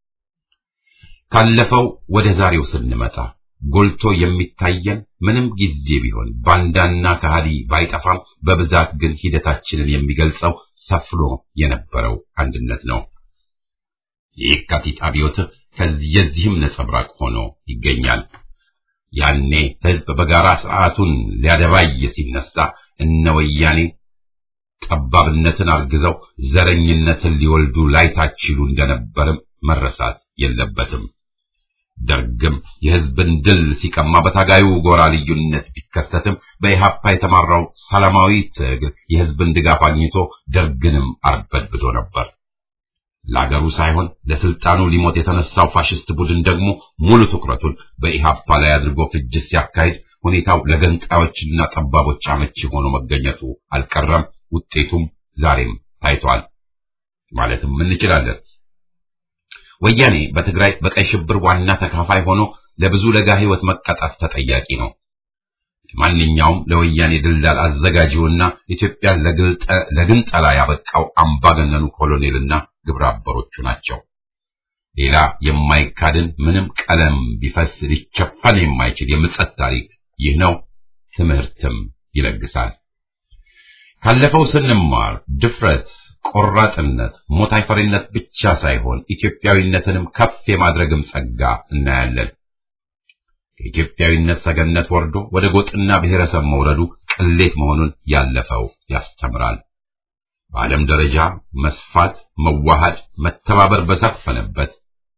ካለፈው ወደ ዛሬው ስንመጣ ጎልቶ የሚታየን ምንም ጊዜ ቢሆን ባንዳና ከሃዲ ባይጠፋም በብዛት ግን ሂደታችንን የሚገልጸው ሰፍኖ የነበረው አንድነት ነው። የየካቲት አብዮት ከዚህም ነጸብራቅ ሆኖ ይገኛል። ያኔ ሕዝብ በጋራ ስርዓቱን ሊያደባይ ሲነሳ እነ ወያኔ ጠባብነትን አርግዘው ዘረኝነትን ሊወልዱ ላይታችሉ እንደነበርም መረሳት የለበትም። ደርግም የሕዝብን ድል ሲቀማ በታጋዩ ጎራ ልዩነት ቢከሰትም በኢሃፓ የተማራው ሰላማዊ ትግል የሕዝብን ድጋፍ አግኝቶ ደርግንም አርበድብዶ ነበር። ለአገሩ ሳይሆን ለስልጣኑ ሊሞት የተነሳው ፋሽስት ቡድን ደግሞ ሙሉ ትኩረቱን በኢሃፓ ላይ አድርጎ ፍጅት ሲያካሂድ ሁኔታው ለገንጣዮችና ጠባቦች አመቺ ሆኖ መገኘቱ አልቀረም። ውጤቱም ዛሬም ታይቷል ማለትም እንችላለን። ወያኔ በትግራይ በቀይ ሽብር ዋና ተካፋይ ሆኖ ለብዙ ለጋ ሕይወት መቀጣት ተጠያቂ ነው። ማንኛውም ለወያኔ ድልዳል አዘጋጂውና ኢትዮጵያን ለግንጠላ ያበቃው አምባገነኑ ኮሎኔልና ግብረ አበሮቹ ናቸው። ሌላ የማይካድን ምንም ቀለም ቢፈስ ሊቸፈን የማይችል የምጸት ታሪክ ይህ ነው። ትምህርትም ይለግሳል። ካለፈው ስንማር ድፍረት፣ ቆራጥነት፣ ሞት አይፈሪነት ብቻ ሳይሆን ኢትዮጵያዊነትንም ከፍ የማድረግም ጸጋ እናያለን። ከኢትዮጵያዊነት ሰገነት ወርዶ ወደ ጎጥና ብሔረሰብ መውረዱ ቅሌት መሆኑን ያለፈው ያስተምራል። በዓለም ደረጃ መስፋት፣ መዋሃድ፣ መተባበር በሰፈነበት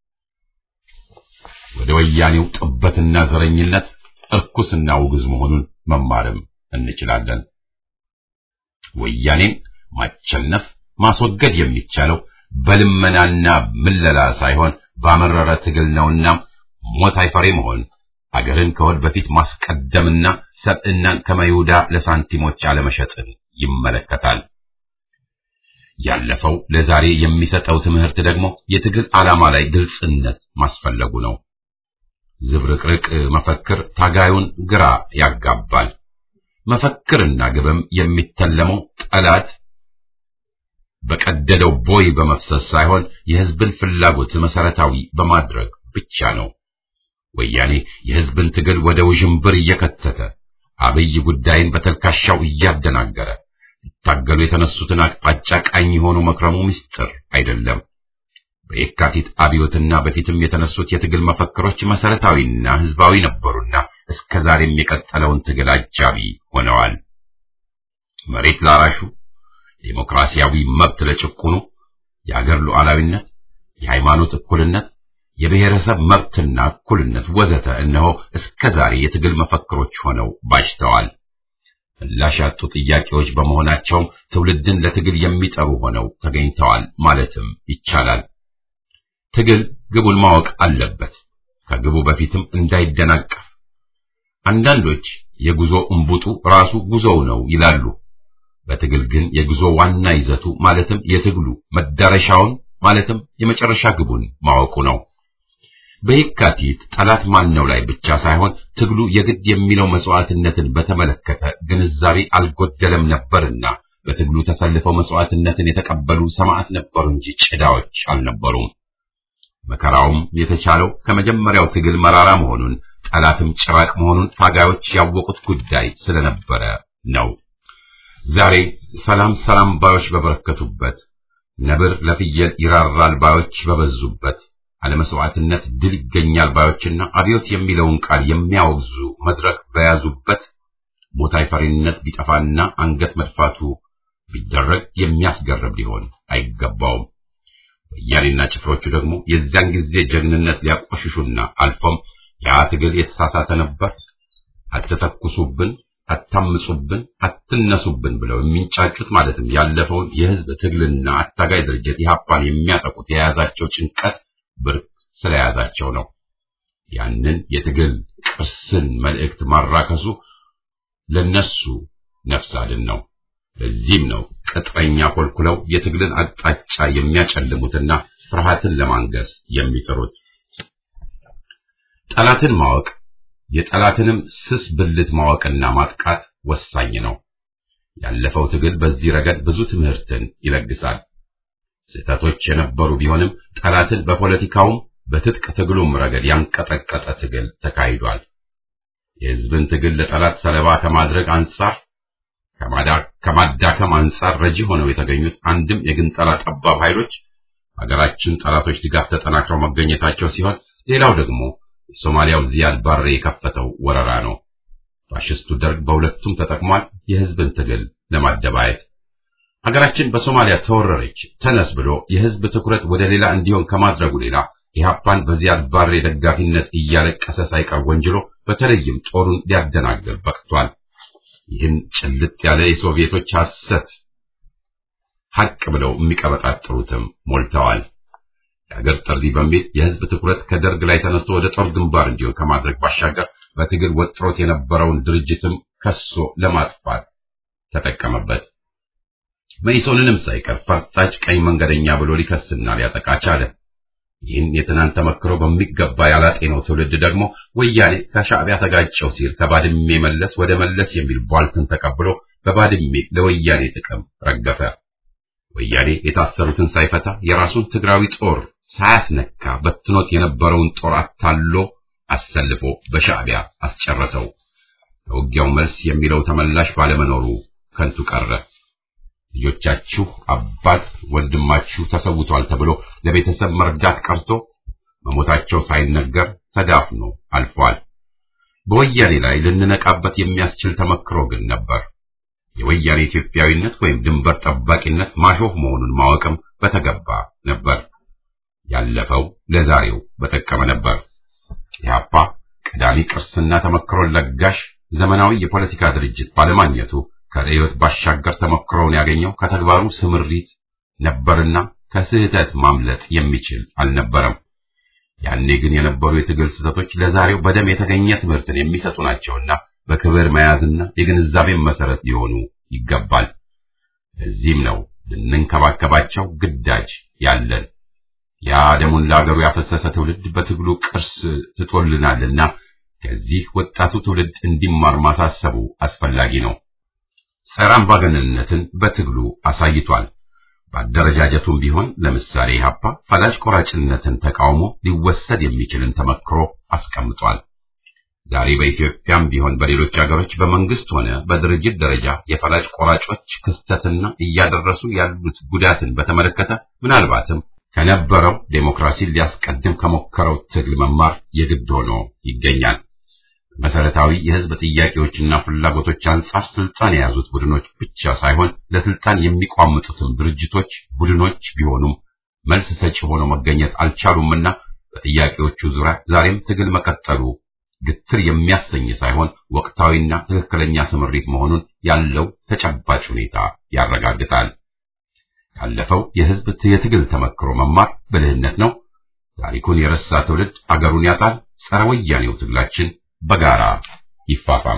ወደ ወያኔው ጥበትና ዘረኝነት እርኩስና ውግዝ መሆኑን መማርም እንችላለን። ወያኔን ማቸነፍ ማስወገድ የሚቻለው በልመናና ምለላ ሳይሆን ባመረረ ትግል ነውና ሞት አይፈሬ መሆን አገርን ከወድ በፊት ማስቀደምና ሰብዕናን ከመይሁዳ ለሳንቲሞች አለመሸጥን ይመለከታል። ያለፈው ለዛሬ የሚሰጠው ትምህርት ደግሞ የትግል ዓላማ ላይ ግልጽነት ማስፈለጉ ነው። ዝብርቅርቅ መፈክር ታጋዩን ግራ ያጋባል። መፈክርና ግብም የሚተለመው ጠላት በቀደደው ቦይ በመፍሰስ ሳይሆን የሕዝብን ፍላጎት መሰረታዊ በማድረግ ብቻ ነው። ወያኔ የሕዝብን ትግል ወደ ውዥንብር እየከተተ አብይ ጉዳይን በተልካሻው እያደናገረ ሊታገሉ የተነሱትን አቅጣጫ ቃኝ የሆኑ መክረሙ ምስጢር አይደለም። በየካቲት አብዮትና በፊትም የተነሱት የትግል መፈክሮች መሰረታዊና ሕዝባዊ ነበሩና እስከ ዛሬም የቀጠለውን ትግል አጃቢ ሆነዋል። መሬት ላራሹ፣ ዴሞክራሲያዊ መብት ለጭቁኑ፣ የአገር ሉዓላዊነት፣ የሃይማኖት እኩልነት፣ የብሔረሰብ መብትና እኩልነት ወዘተ እነሆ እስከ ዛሬ የትግል መፈክሮች ሆነው ባጅተዋል። ምላሽ ያጡ ጥያቄዎች በመሆናቸውም ትውልድን ለትግል የሚጠሩ ሆነው ተገኝተዋል ማለትም ይቻላል። ትግል ግቡን ማወቅ አለበት፣ ከግቡ በፊትም እንዳይደናቀፍ። አንዳንዶች የጉዞ እምቡጡ ራሱ ጉዞው ነው ይላሉ። በትግል ግን የጉዞ ዋና ይዘቱ ማለትም የትግሉ መዳረሻውን ማለትም የመጨረሻ ግቡን ማወቁ ነው። በየካቲት ጠላት ማነው ላይ ብቻ ሳይሆን ትግሉ የግድ የሚለው መስዋዕትነትን በተመለከተ ግንዛቤ አልጎደለም ነበርና በትግሉ ተሰልፈው መስዋዕትነትን የተቀበሉ ሰማዕት ነበሩ እንጂ ጭዳዎች አልነበሩም። መከራውም የተቻለው ከመጀመሪያው ትግል መራራ መሆኑን ጠላትም ጭራቅ መሆኑን ታጋዮች ያወቁት ጉዳይ ስለነበረ ነው። ዛሬ ሰላም ሰላም ባዮች በበረከቱበት፣ ነብር ለፍየል ይራራል ባዮች በበዙበት፣ አለመስዋዕትነት ድል ይገኛል ባዮችና አብዮት የሚለውን ቃል የሚያወግዙ መድረክ በያዙበት ሞታይ ፈሪነት ቢጠፋና አንገት መድፋቱ ቢደረግ የሚያስገርም ሊሆን አይገባውም። ወያኔና ጭፍሮቹ ደግሞ የዚያን ጊዜ ጀግንነት ሊያቆሽሹና አልፎም ያ ትግል የተሳሳተ ነበር፣ አትተኩሱብን፣ አታምጹብን፣ አትነሱብን ብለው የሚንጫጩት ማለትም ያለፈውን የህዝብ ትግልና አታጋይ ድርጅት ኢህአፓን የሚያጠቁት የያዛቸው ጭንቀት ብርቅ ስለያዛቸው ነው። ያንን የትግል ቅርስን መልእክት ማራከሱ ለነሱ ነፍስ አድን ነው። ለዚህም ነው ቅጥረኛ ኮልኩለው የትግልን አቅጣጫ የሚያጨልሙትና ፍርሃትን ለማንገስ የሚጥሩት። ጠላትን ማወቅ የጠላትንም ስስ ብልት ማወቅና ማጥቃት ወሳኝ ነው። ያለፈው ትግል በዚህ ረገድ ብዙ ትምህርትን ይለግሳል። ስህተቶች የነበሩ ቢሆንም ጠላትን በፖለቲካውም በትጥቅ ትግሉም ረገድ ያንቀጠቀጠ ትግል ተካሂዷል። የህዝብን ትግል ለጠላት ሰለባ ከማድረግ አንጻር ከማዳከም አንጻር ረጂ ሆነው የተገኙት አንድም የግንጠላ ጠባብ ኃይሎች ሀገራችን ጠላቶች ድጋፍ ተጠናክረው መገኘታቸው ሲሆን ሌላው ደግሞ የሶማሊያው ዚያድ ባሬ የከፈተው ወረራ ነው። ፋሽስቱ ደርግ በሁለቱም ተጠቅሟል፣ የህዝብን ትግል ለማደባየት። ሀገራችን በሶማሊያ ተወረረች ተነስ ብሎ የህዝብ ትኩረት ወደ ሌላ እንዲሆን ከማድረጉ ሌላ ኢህአፓን በዚያድ ባሬ ደጋፊነት እያለቀሰ ሳይቀር ወንጅሎ በተለይም ጦሩን ሊያደናግር በቅቷል። ይህን ጭልጥ ያለ የሶቪየቶች ሐሰት ሐቅ ብለው የሚቀበጣጥሩትም ሞልተዋል። የአገር ጥሪ በሚል የህዝብ ትኩረት ከደርግ ላይ ተነስቶ ወደ ጦር ግንባር እንዲሆን ከማድረግ ባሻገር በትግል ወጥሮት የነበረውን ድርጅትም ከሶ ለማጥፋት ተጠቀመበት። መኢሶንንም ሳይቀር ፈርጣጭ ቀኝ መንገደኛ ብሎ ሊከስና ሊያጠቃ ቻለ። ይህን የትናንት ተመክሮ በሚገባ ያላጤነው ትውልድ ደግሞ ወያኔ ከሻዕቢያ ተጋጨው ሲል ከባድሜ መለስ ወደ መለስ የሚል ቧልትን ተቀብሎ በባድሜ ለወያኔ ጥቅም ረገፈ። ወያኔ የታሰሩትን ሳይፈታ የራሱን ትግራዊ ጦር ሳያስነካ በትኖት የነበረውን ጦር አታሎ አሰልፎ በሻዕቢያ አስጨረሰው። ከውጊያው መልስ የሚለው ተመላሽ ባለመኖሩ ከንቱ ቀረ። ልጆቻችሁ አባት ወንድማችሁ ተሰውቷል ተብሎ ለቤተሰብ መርዳት ቀርቶ መሞታቸው ሳይነገር ተዳፍኖ አልፏል። በወያኔ ላይ ልንነቃበት የሚያስችል ተመክሮ ግን ነበር። የወያኔ ኢትዮጵያዊነት ወይም ድንበር ጠባቂነት ማሾፍ መሆኑን ማወቅም በተገባ ነበር። ያለፈው ለዛሬው በጠቀመ ነበር። ኢህአፓ ቀዳሚ ቅርስና ተመክሮን ለጋሽ ዘመናዊ የፖለቲካ ድርጅት ባለማግኘቱ ከርዕዮት ባሻገር ተሞክሮውን ያገኘው ከተግባሩ ስምሪት ነበርና ከስህተት ማምለጥ የሚችል አልነበረም። ያኔ ግን የነበሩ የትግል ስህተቶች ለዛሬው በደም የተገኘ ትምህርትን የሚሰጡ ናቸውና በክብር መያዝና የግንዛቤን መሰረት ሊሆኑ ይገባል። ለዚህም ነው ልንንከባከባቸው ግዳጅ ያለን ያ ደሙን ለአገሩ ያፈሰሰ ትውልድ በትግሉ ቅርስ ትቶልናልና ከዚህ ወጣቱ ትውልድ እንዲማር ማሳሰቡ አስፈላጊ ነው። ጸረ አምባገነንነትን በትግሉ አሳይቷል። በአደረጃጀቱም ቢሆን ለምሳሌ ኢህአፓ ፈላጭ ቆራጭነትን ተቃውሞ ሊወሰድ የሚችልን ተመክሮ አስቀምጧል። ዛሬ በኢትዮጵያም ቢሆን በሌሎች ሀገሮች በመንግስት ሆነ በድርጅት ደረጃ የፈላጭ ቆራጮች ክስተትና እያደረሱ ያሉት ጉዳትን በተመለከተ ምናልባትም ከነበረው ዴሞክራሲን ሊያስቀድም ከሞከረው ትግል መማር የግድ ሆኖ ይገኛል። መሰረታዊ የህዝብ ጥያቄዎችና ፍላጎቶች አንጻር ስልጣን የያዙት ቡድኖች ብቻ ሳይሆን ለስልጣን የሚቋምጡትም ድርጅቶች፣ ቡድኖች ቢሆኑም መልስ ሰጪ ሆነው መገኘት አልቻሉምና በጥያቄዎቹ ዙሪያ ዛሬም ትግል መቀጠሉ ግትር የሚያሰኝ ሳይሆን ወቅታዊና ትክክለኛ ስምሪት መሆኑን ያለው ተጨባጭ ሁኔታ ያረጋግጣል። ካለፈው የህዝብ የትግል ተመክሮ መማር ብልህነት ነው። ታሪኩን የረሳ ትውልድ አገሩን ያጣል። ጸረ ወያኔው ትግላችን በጋራ ይፋፋም።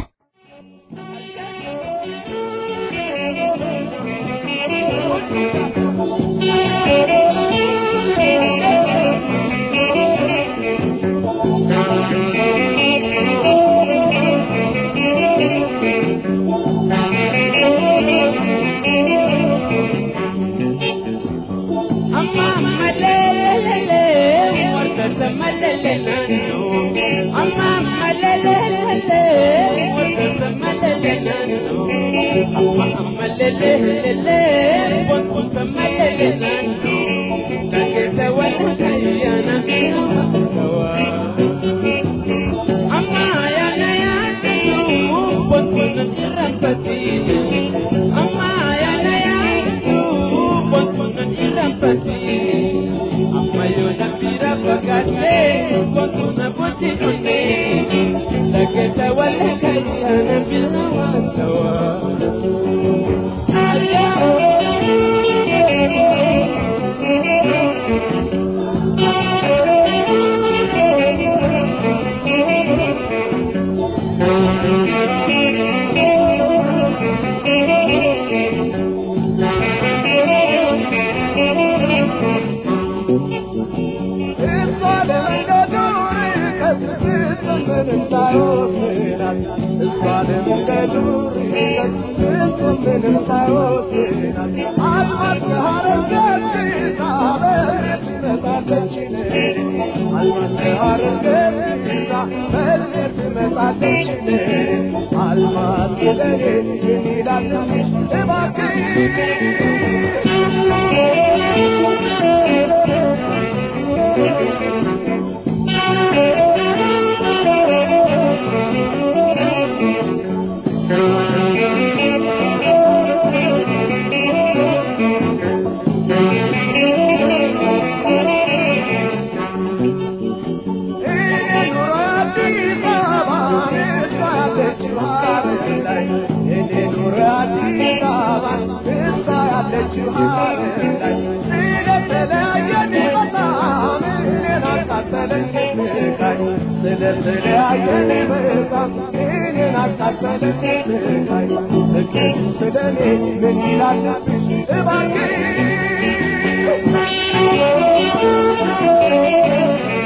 Thank you.